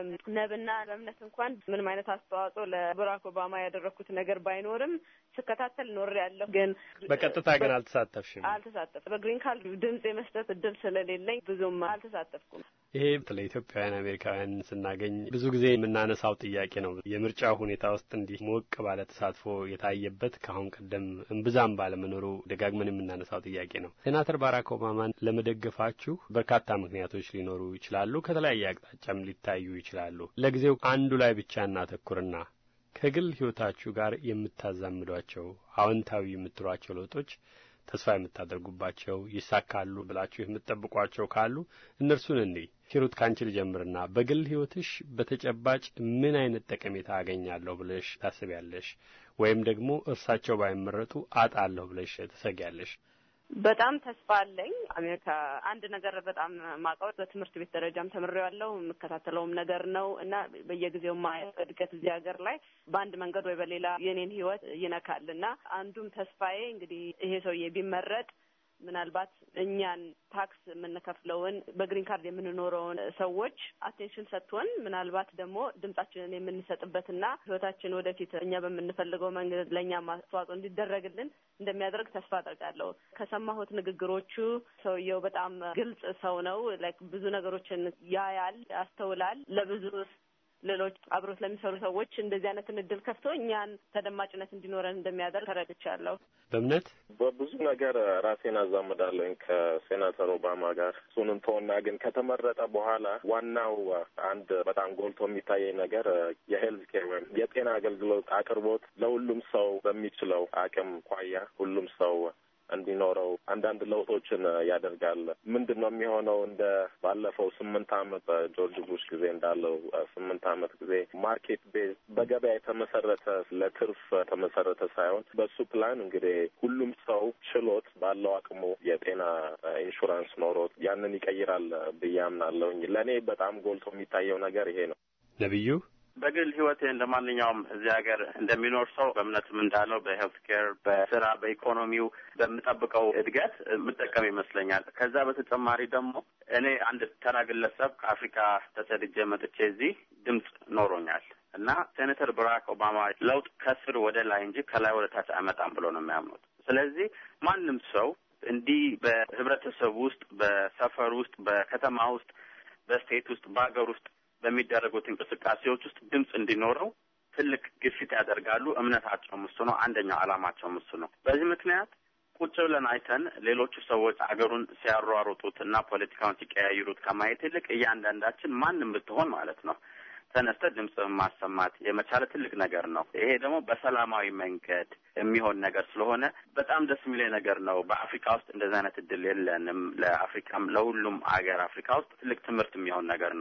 ነብና በእምነት እንኳን ምንም አይነት አስተዋጽኦ ለባራክ ኦባማ ያደረግኩት ነገር ባይኖርም ስከታተል ኖር ያለሁ ግን በቀጥታ ግን አልተሳተፍሽም? አልተሳተፍ በግሪን ካርድ ድምጽ የመስጠት እድል ስለሌለኝ ብዙም አልተሳተፍኩም። ይሄ ለኢትዮጵያውያን አሜሪካውያን ስናገኝ ብዙ ጊዜ የምናነሳው ጥያቄ ነው። የምርጫ ሁኔታ ውስጥ እንዲህ ሞቅ ባለ ተሳትፎ የታየበት ከአሁን ቀደም እምብዛም ባለመኖሩ ደጋግመን የምናነሳው ጥያቄ ነው። ሴናተር ባራክ ኦባማን ለመደገፋችሁ በርካታ ምክንያቶች ሊኖሩ ይችላሉ። ከተለያየ አቅጣጫም ሊታዩ ይችላሉ። ለጊዜው አንዱ ላይ ብቻ እናተኩርና ከግል ሕይወታችሁ ጋር የምታዛምዷቸው አዎንታዊ የምትሏቸው ለውጦች ተስፋ የምታደርጉባቸው ይሳካሉ ብላችሁ የምትጠብቋቸው ካሉ እነርሱን እንይ። ሂሩት ካንቺ ልጀምርና በግል ሕይወትሽ በተጨባጭ ምን አይነት ጠቀሜታ አገኛለሁ ብለሽ ታስቢያለሽ? ወይም ደግሞ እርሳቸው ባይመረጡ አጣለሁ ብለሽ ትሰጊያለሽ? በጣም ተስፋ አለኝ። አሜሪካ አንድ ነገር በጣም ማቀው በትምህርት ቤት ደረጃም ተምሬዋለሁ የምከታተለውም ነገር ነው እና በየጊዜው ማየው እድገት እዚህ ሀገር ላይ በአንድ መንገድ ወይ በሌላ የኔን ህይወት ይነካል እና አንዱም ተስፋዬ እንግዲህ ይሄ ሰውዬ ቢመረጥ ምናልባት እኛን ታክስ የምንከፍለውን በግሪን ካርድ የምንኖረውን ሰዎች አቴንሽን ሰጥቶን ምናልባት ደግሞ ድምጻችንን የምንሰጥበትና ህይወታችን ወደፊት እኛ በምንፈልገው መንገድ ለእኛ አስተዋጽኦ እንዲደረግልን እንደሚያደርግ ተስፋ አደርጋለሁ። ከሰማሁት ንግግሮቹ ሰውየው በጣም ግልጽ ሰው ነው። ላይክ ብዙ ነገሮችን ያያል፣ ያስተውላል። ለብዙ ሌሎች አብሮት ለሚሰሩ ሰዎች እንደዚህ አይነትን እድል ከፍቶ እኛን ተደማጭነት እንዲኖረን እንደሚያደርግ ተረድቻለሁ። በእምነት በብዙ ነገር ራሴን አዛምዳለኝ ከሴናተር ኦባማ ጋር እሱን እንተውና ግን ከተመረጠ በኋላ ዋናው አንድ በጣም ጎልቶ የሚታየኝ ነገር የሄልዝ ኬር ወይም የጤና አገልግሎት አቅርቦት ለሁሉም ሰው በሚችለው አቅም ኳያ ሁሉም ሰው እንዲኖረው አንዳንድ ለውጦችን ያደርጋል። ምንድን ነው የሚሆነው? እንደ ባለፈው ስምንት ዓመት በጆርጅ ቡሽ ጊዜ እንዳለው ስምንት ዓመት ጊዜ ማርኬት ቤዝ በገበያ የተመሰረተ ለትርፍ የተመሰረተ ሳይሆን በሱ ፕላን እንግዲህ ሁሉም ሰው ችሎት ባለው አቅሙ የጤና ኢንሹራንስ ኖሮት ያንን ይቀይራል ብዬ አምናለሁኝ። ለእኔ በጣም ጎልቶ የሚታየው ነገር ይሄ ነው። ነቢዩ በግል ህይወቴ እንደ ማንኛውም እዚህ ሀገር እንደሚኖር ሰው በእምነትም እንዳለው በሄልት ኬር፣ በስራ፣ በኢኮኖሚው በምጠብቀው እድገት የምጠቀም ይመስለኛል። ከዛ በተጨማሪ ደግሞ እኔ አንድ ተራ ግለሰብ ከአፍሪካ ተሰድጄ መጥቼ እዚህ ድምፅ ኖሮኛል እና ሴኔተር ባራክ ኦባማ ለውጥ ከስር ወደ ላይ እንጂ ከላይ ወደ ታች አይመጣም ብሎ ነው የሚያምኑት። ስለዚህ ማንም ሰው እንዲህ በህብረተሰብ ውስጥ፣ በሰፈር ውስጥ፣ በከተማ ውስጥ፣ በስቴት ውስጥ፣ በሀገር ውስጥ በሚደረጉት እንቅስቃሴዎች ውስጥ ድምፅ እንዲኖረው ትልቅ ግፊት ያደርጋሉ። እምነታቸውም እሱ ነው። አንደኛው ዓላማቸውም እሱ ነው። በዚህ ምክንያት ቁጭ ብለን አይተን ሌሎቹ ሰዎች አገሩን ሲያሯሩጡት እና ፖለቲካውን ሲቀያይሩት ከማየት ይልቅ እያንዳንዳችን ማንም ብትሆን ማለት ነው ተነስተ ድምፅ ማሰማት የመቻለ ትልቅ ነገር ነው። ይሄ ደግሞ በሰላማዊ መንገድ የሚሆን ነገር ስለሆነ በጣም ደስ የሚለኝ ነገር ነው። በአፍሪካ ውስጥ እንደዚህ አይነት እድል የለንም። ለአፍሪካም ለሁሉም አገር አፍሪካ ውስጥ ትልቅ ትምህርት የሚሆን ነገር ነው።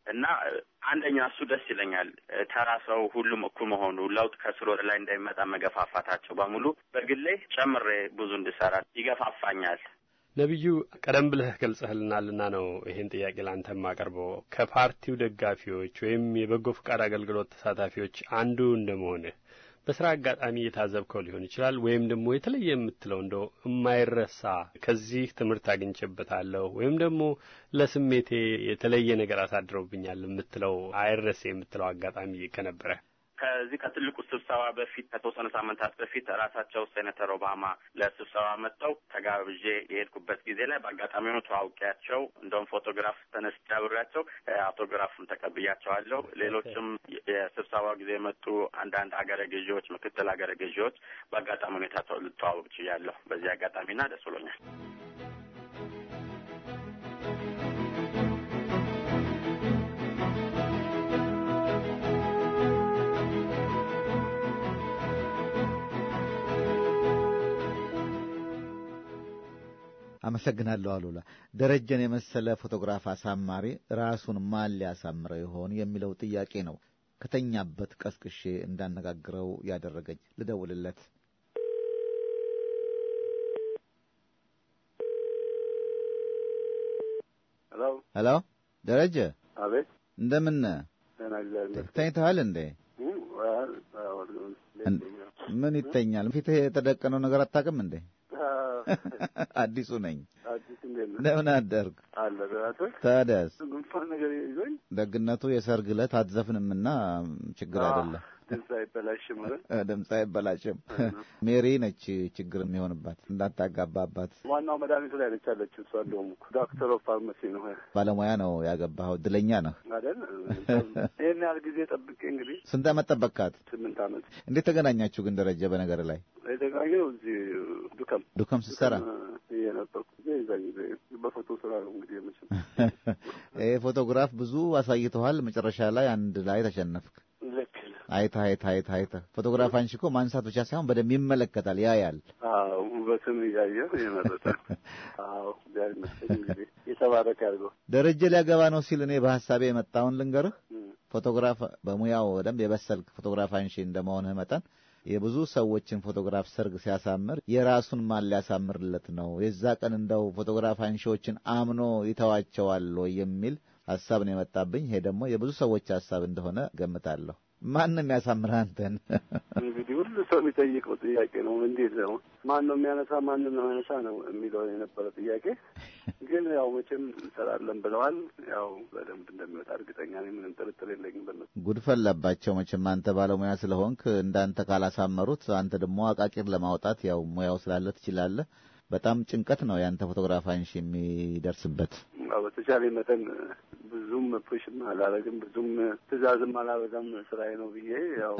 እና አንደኛ እሱ ደስ ይለኛል። ተራ ሰው ሁሉም እኩል መሆኑ፣ ለውጥ ከስር ወደ ላይ እንዳይመጣ መገፋፋታቸው በሙሉ በግሌ ጨምሬ ብዙ እንድሰራ ይገፋፋኛል። ነቢዩ ቀደም ብለህ ገልጸህልናልና ነው ይህን ጥያቄ ለአንተ የማቀርበው። ከፓርቲው ደጋፊዎች ወይም የበጎ ፈቃድ አገልግሎት ተሳታፊዎች አንዱ እንደመሆንህ በስራ አጋጣሚ የታዘብከው ሊሆን ይችላል፣ ወይም ደግሞ የተለየ የምትለው እንደው የማይረሳ ከዚህ ትምህርት አግኝቼበታለሁ ወይም ደግሞ ለስሜቴ የተለየ ነገር አሳድረውብኛል የምትለው አይረሴ የምትለው አጋጣሚ ከነበረ ከዚህ ከትልቁ ስብሰባ በፊት ከተወሰኑ ሳምንታት በፊት ራሳቸው ሴኔተር ኦባማ ለስብሰባ መጥተው ተጋብዤ የሄድኩበት ጊዜ ላይ በአጋጣሚ ሆኖ ተዋውቂያቸው እንደውም ፎቶግራፍ ተነስቼ አብሬያቸው አውቶግራፍም ተቀብያቸዋለሁ። ሌሎችም የስብሰባው ጊዜ የመጡ አንዳንድ አገረ ገዢዎች፣ ምክትል አገረ ገዢዎች በአጋጣሚ ሁኔታ ልተዋወቅ ችያለሁ። በዚህ አጋጣሚና ደስ ብሎኛል። አመሰግናለሁ አሉላ። ደረጀን የመሰለ ፎቶግራፍ አሳማሪ ራሱን ማን ሊያሳምረው ይሆን የሚለው ጥያቄ ነው ከተኛበት ቀስቅሼ እንዳነጋግረው ያደረገኝ። ልደውልለት። ሄሎ ሄሎ፣ ደረጀ አቤት። እንደምን ተኝተሃል እንዴ? ምን ይተኛል? ፊትህ የተደቀነው ነገር አታውቅም እንዴ? አዲሱ ነኝ። አዲስ እንዴት ነህ? እንደምን አደርግ አለ ደራቶች ታዲያስ ጉንፋን ነገር ይዞኝ ደግነቱ የሰርግ ዕለት አትዘፍንምና ችግር አይደለም። ድምፅ አይበላሽም ማለት ድምፅ አይበላሽም። ሜሪ ነች ችግር የሚሆንባት እንዳታጋባባት። ዋናው መድኃኒቱ ላይ ነች ያለችው እሷ። እንደውም እኮ ዶክተር ኦፍ ፋርማሲ ነው ባለሙያ ነው ያገባኸው። እድለኛ ነህ አይደል? ይህን ያህል ጊዜ ጠብቄ እንግዲህ ስንት ዓመት ጠበቅካት? ስምንት ዓመት። እንዴት ተገናኛችሁ ግን ደረጀ? በነገር ላይ የተገናኘው እዚህ ዱከም ዱከም ስትሰራ የነበርኩ ጊዜ የዛ ጊዜ በፎቶ ስራ ነው እንግዲህ የመቼም ይህ ፎቶግራፍ ብዙ አሳይተዋል። መጨረሻ ላይ አንድ ላይ ተሸነፍክ። ልክ አይተህ አይተህ አይተህ አይተህ ፎቶግራፍ አንሺ እኮ ማንሳት ብቻ ሳይሆን በደንብ ይመለከታል፣ ያያል። አዎ ውበትን እያየ የመረጠ አዎ እግዚአብሔር ይመስገን እንግዲህ የተባረከ ያድርገው። ደረጀ ሊያገባ ነው ሲል እኔ በሀሳቤ የመጣውን ልንገርህ። ፎቶግራፍ በሙያው በደንብ የበሰልክ ፎቶግራፍ አንሺ እንደመሆንህ መጠን የብዙ ሰዎችን ፎቶግራፍ ሰርግ ሲያሳምር የራሱን ማን ሊያሳምርለት ነው? የዛ ቀን እንደው ፎቶግራፍ አንሺዎችን አምኖ ይተዋቸዋል ወይ የሚል ሀሳብ ነው የመጣብኝ። ይሄ ደግሞ የብዙ ሰዎች ሀሳብ እንደሆነ ገምታለሁ። ማን ነው የሚያሳምርህ አንተን? እንግዲህ ሁሉ ሰው የሚጠይቀው ጥያቄ ነው። እንዴት ነው ማን ነው የሚያነሳ ማን ነው የሚያነሳ ነው የሚለው የነበረ ጥያቄ። ግን ያው መቼም እንሰራለን ብለዋል። ያው በደንብ እንደሚወጣ እርግጠኛ ነኝ። ምንም ጥርጥር የለኝም በነሱ ጉድ ፈላባቸው መቼም አንተ ባለሙያ ስለሆንክ እንዳንተ ካላሳመሩት አንተ ደግሞ አቃቂር ለማውጣት ያው ሙያው ስላለ ትችላለህ። በጣም ጭንቀት ነው ያንተ ፎቶግራፍ አንሺ የሚደርስበት። በተቻለ መጠን ብዙም ፑሽም አላረግም፣ ብዙም ትዕዛዝም አላበዛም። ስራዬ ነው ብዬ ያው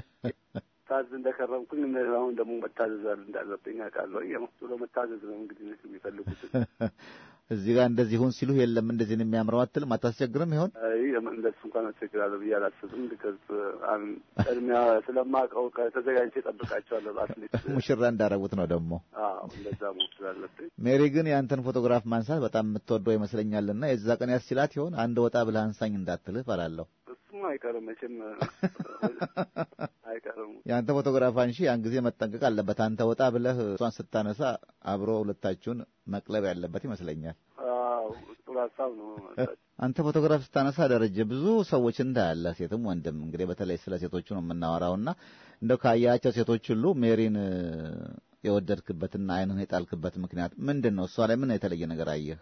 ታዝ እንደከረምኩኝ አሁን ደግሞ መታዘዝ እንዳለብኝ አውቃለሁ። ያው ብሎ መታዘዝ ነው እንግዲህ የሚፈልጉት። እዚህ ጋር እንደዚህ ሁን ሲሉ የለም እንደዚህ ነው የሚያምረው አትልም? አታስቸግርም ይሆን? አይ እንደሱ እንኳን አስቸግራለሁ ብዬ አላስብም። ቢከዝ ቅድሚያ ስለማውቀው ተዘጋጅቼ እጠብቃቸዋለሁ። አትሌት ሙሽራ እንዳረጉት ነው ደግሞ። አዎ እንደዛ መሆን ስላለብኝ። ሜሪ ግን ያንተን ፎቶግራፍ ማንሳት በጣም የምትወደው ይመስለኛልና የዛ ቀን ያስችላት ይሆን? አንድ ወጣ ብለህ አንሳኝ እንዳትልህ እፈራለሁ። እሱም አይቀርም መቼም አይቀርም። የአንተ ፎቶግራፍ አንሺ ያን ጊዜ መጠንቀቅ አለበት። አንተ ወጣ ብለህ እሷን ስታነሳ አብሮ ሁለታችሁን መቅለብ ያለበት ይመስለኛል። አዎ ጥሩ ሀሳብ ነው። አንተ ፎቶግራፍ ስታነሳ ደረጀ ብዙ ሰዎች እንዳያለ ሴትም ወንድም እንግዲህ በተለይ ስለ ሴቶቹ ነው የምናወራውና እንደው ካያቸው ሴቶች ሁሉ ሜሪን የወደድክበትና ዓይንህን የጣልክበት ምክንያት ምንድን ነው? እሷ ላይ ምን የተለየ ነገር አየህ?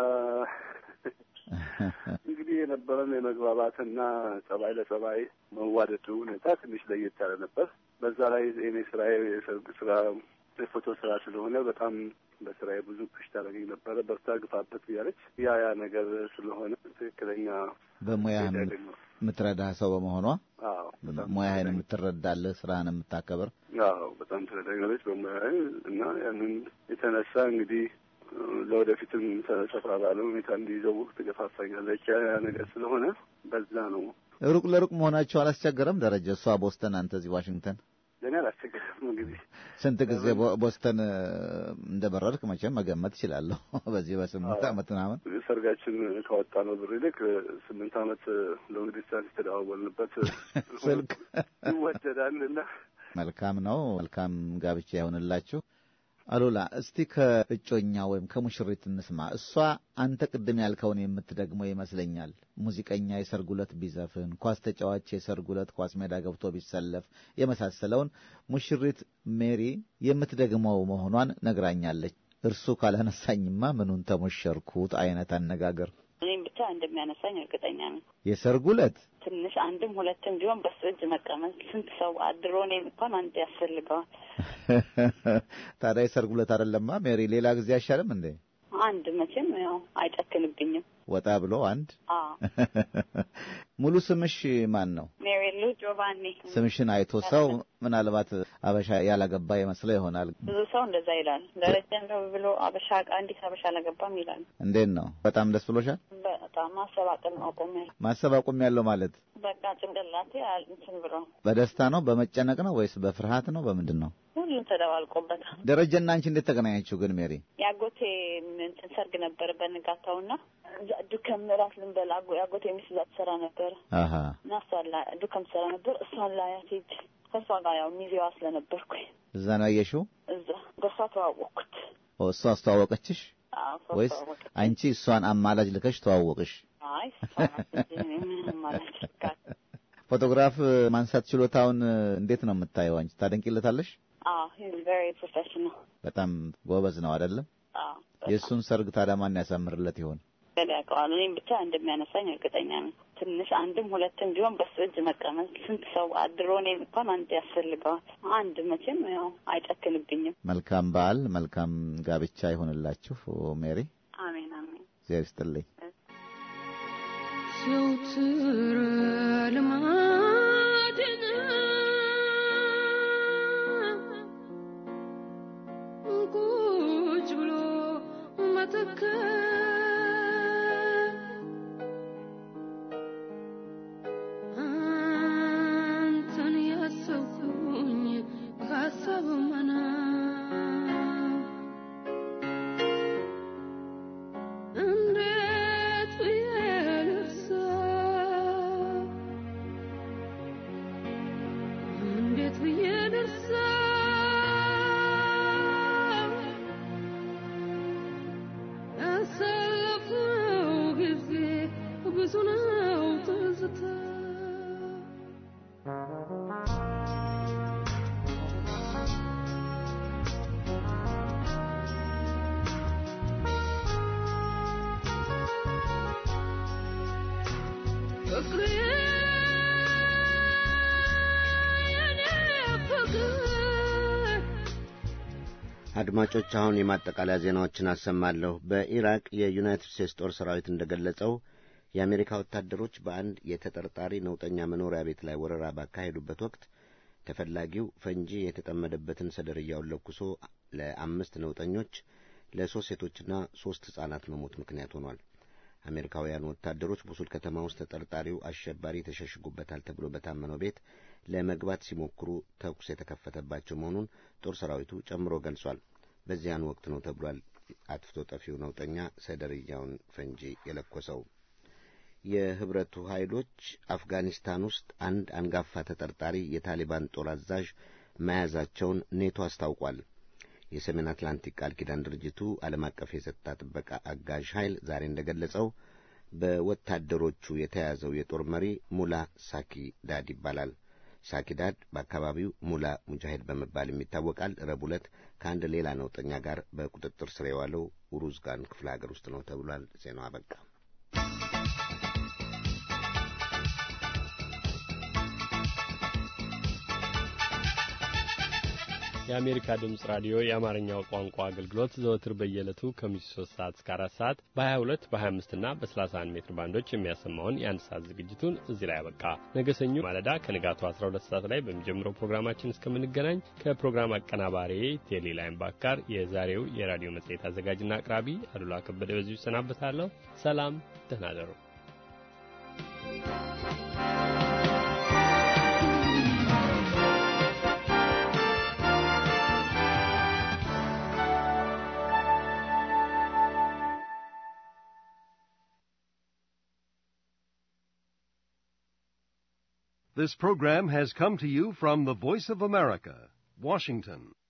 እንግዲህ የነበረን የመግባባትና ጸባይ ለጸባይ መዋደዱ ሁኔታ ትንሽ ለየት ያለ ነበር። በዛ ላይ የኔ ስራ የሰርግ ስራ የፎቶ ስራ ስለሆነ በጣም በስራዬ ብዙ ፑሽ ታደርገኝ ነበረ። በርታ ግፋበት እያለች ያ ያ ነገር ስለሆነ ትክክለኛ በሙያህን የምትረዳ ሰው በመሆኗ አዎ ሙያህን የምትረዳልህ ስራህን የምታከብር አዎ በጣም ትረዳኛለች በሙያዬ እና ያንን የተነሳ እንግዲህ ለወደፊትም ሰፋ ባለ ሁኔታ እንዲይዘው ትገፋፋኛለች። ያ ነገር ስለሆነ በዛ ነው። ሩቅ ለሩቅ መሆናቸው አላስቸገረም ደረጀ? እሷ ቦስተን፣ አንተ እዚህ ዋሽንግተን። ለእኔ አላስቸገረም። እንግዲህ ስንት ጊዜ ቦ- ቦስተን እ፣ እንደበረርክ መቼም መገመት እችላለሁ። በዚህ በስምንት አዎ። ዓመት ምናምን ሰርጋችን ካወጣ ነው ብር ይልቅ ስምንት ዓመት ሎንግ ዲስታንስ የተደዋወልንበት ስልክ ይወደዳል እና መልካም ነው። መልካም ጋብቻ ይሆንላችሁ። አሉላ እስቲ ከእጮኛ ወይም ከሙሽሪት እንስማ። እሷ አንተ ቅድም ያልከውን የምትደግመው ይመስለኛል። ሙዚቀኛ የሰርግ ዕለት ቢዘፍን፣ ኳስ ተጫዋች የሰርግ ዕለት ኳስ ሜዳ ገብቶ ቢሰለፍ የመሳሰለውን ሙሽሪት ሜሪ የምትደግመው መሆኗን ነግራኛለች። እርሱ ካላነሳኝማ ምኑን ተሞሸርኩት አይነት አነጋገር። እኔም ብቻ እንደሚያነሳኝ እርግጠኛ ነኝ። የሰርጉ ዕለት ትንሽ አንድም ሁለትም ቢሆን በሱ እጅ መቀመጥ ስንት ሰው አድሮ እኔም እንኳን አንድ ያስፈልገዋል። ታዲያ የሰርጉ ዕለት አይደለማ ሜሪ፣ ሌላ ጊዜ አይሻልም እንዴ? አንድ መቼም ያው አይጨክንብኝም። ወጣ ብሎ አንድ አዎ ሙሉ ስምሽ ማን ነው? ሜሪሉ ጆቫኒ። ስምሽን አይቶ ሰው ምናልባት አበሻ ያላገባ ይመስለው ይሆናል። ብዙ ሰው እንደዛ ይላል። ደረጃ ነው ብሎ አበሻ አንዲት አበሻ አላገባም ይላል። እንዴት ነው? በጣም ደስ ብሎሻል? በጣም ማሰባቀል ነው አቆሚያለሁ። ማሰብ አቁም ያለው ማለት በቃ ጭንቅላቴ አል- እንትን ብሎ በደስታ ነው በመጨነቅ ነው ወይስ በፍርሃት ነው በምንድን ነው? ሁሉም ተደባልቆበታል። ደረጀና አንቺ እንዴት ተገናኛችሁ ግን ሜሪ? የአጎቴ እንትን ሰርግ ነበር በንጋታውና እዛ ዱከም እራት ልንበላ አጎ- የአጎቴ ሚስት እዛ ትሰራ ነበር አሀ እና እሷን ላ ዱከም ትሰራ ነበር። እሷን ላያት ሄድ ከእሷ ጋር ያው ሚዜዋ ስለነበርኩኝ እዛ ነው ያየሽው? እዛ በእሷ ተዋወቅኩት። ኦ እሷ አስተዋወቀችሽ አዎ፣ እሷ ወይስ ተዋወቅኩት። አንቺ እሷን አማላጅ ልከሽ ተዋወቅሽ? አይ እሷ ናት እንጂ እኔ ምንም ማለት ይችላል። ፎቶግራፍ ማንሳት ችሎታውን እንዴት ነው የምታየው አንቺ? ታደንቂለታለሽ? አዎ ሂዝ ቬሪ ፕሮፌሽናል። በጣም ጎበዝ ነው አይደለም? አዎ የእሱን ሰርግ ታዲያ ማን ያሳምርለት ይሆን? ገል ያውቀዋል። እኔም ብቻ እንደሚያነሳኝ እርግጠኛ ነኝ። ትንሽ አንድም ሁለትም ቢሆን በሱ እጅ መቀመጥ ስንት ሰው አድሮ እኔም እንኳን አንድ ያስፈልገዋል። አንድ መቼም ያው አይጨክንብኝም። መልካም በዓል፣ መልካም ጋብቻ ይሆንላችሁ ሜሪ። አሜን አሜን። እግዚአብሔር ይስጥልኝ። ዘውትር ልማድ ነው ቁጭ ብሎ መተከል አንተን ያሰብኩኝ ካሰብ መና እንዴት ብዬ ልርሳው? እንዴት ብዬ ልርሳው? ያሳለፍነው ጊዜ ብዙ ነው ትዝታ ፍቅሬ የኔ ፍቅር አድማጮች አሁን የማጠቃለያ ዜናዎችን አሰማለሁ። በኢራቅ የዩናይትድ ስቴትስ ጦር ሰራዊት እንደገለጸው የአሜሪካ ወታደሮች በአንድ የተጠርጣሪ ነውጠኛ መኖሪያ ቤት ላይ ወረራ ባካሄዱበት ወቅት ተፈላጊው ፈንጂ የተጠመደበትን ሰደርያውን ለኩሶ ለአምስት ነውጠኞች ለሶስት ሴቶችና ሶስት ሕፃናት መሞት ምክንያት ሆኗል። አሜሪካውያን ወታደሮች ቡሱል ከተማ ውስጥ ተጠርጣሪው አሸባሪ ተሸሽጉበታል ተብሎ በታመነው ቤት ለመግባት ሲሞክሩ ተኩስ የተከፈተባቸው መሆኑን ጦር ሰራዊቱ ጨምሮ ገልጿል። በዚያን ወቅት ነው ተብሏል አጥፍቶ ጠፊው ነውጠኛ ሰደርያውን ፈንጂ የለኮሰው። የህብረቱ ኃይሎች አፍጋኒስታን ውስጥ አንድ አንጋፋ ተጠርጣሪ የታሊባን ጦር አዛዥ መያዛቸውን ኔቶ አስታውቋል። የሰሜን አትላንቲክ ቃል ኪዳን ድርጅቱ ዓለም አቀፍ የጸጥታ ጥበቃ አጋዥ ኃይል ዛሬ እንደገለጸው በወታደሮቹ የተያዘው የጦር መሪ ሙላ ሳኪዳድ ይባላል። ሳኪዳድ በአካባቢው ሙላ ሙጃሂድ በመባልም ይታወቃል። ረቡዕ ዕለት ከአንድ ሌላ ነውጠኛ ጋር በቁጥጥር ስር የዋለው ኡሩዝጋን ክፍለ ሀገር ውስጥ ነው ተብሏል። ዜናው አበቃ። የአሜሪካ ድምፅ ራዲዮ የአማርኛው ቋንቋ አገልግሎት ዘወትር በየዕለቱ ከምሽቱ 3 ሰዓት እስከ 4 ሰዓት በ22 በ25 እና በ31 ሜትር ባንዶች የሚያሰማውን የአንድ ሰዓት ዝግጅቱን እዚህ ላይ ያበቃ። ነገ ሰኞ ማለዳ ከንጋቱ 12 ሰዓት ላይ በሚጀምረው ፕሮግራማችን እስከምንገናኝ ከፕሮግራም አቀናባሪ ቴሌ ላይምባክ ጋር የዛሬው የራዲዮ መጽሔት አዘጋጅና አቅራቢ አሉላ ከበደ በዚሁ ይሰናበታለሁ። ሰላም፣ ደህና ደሩ። This program has come to you from the Voice of America, Washington.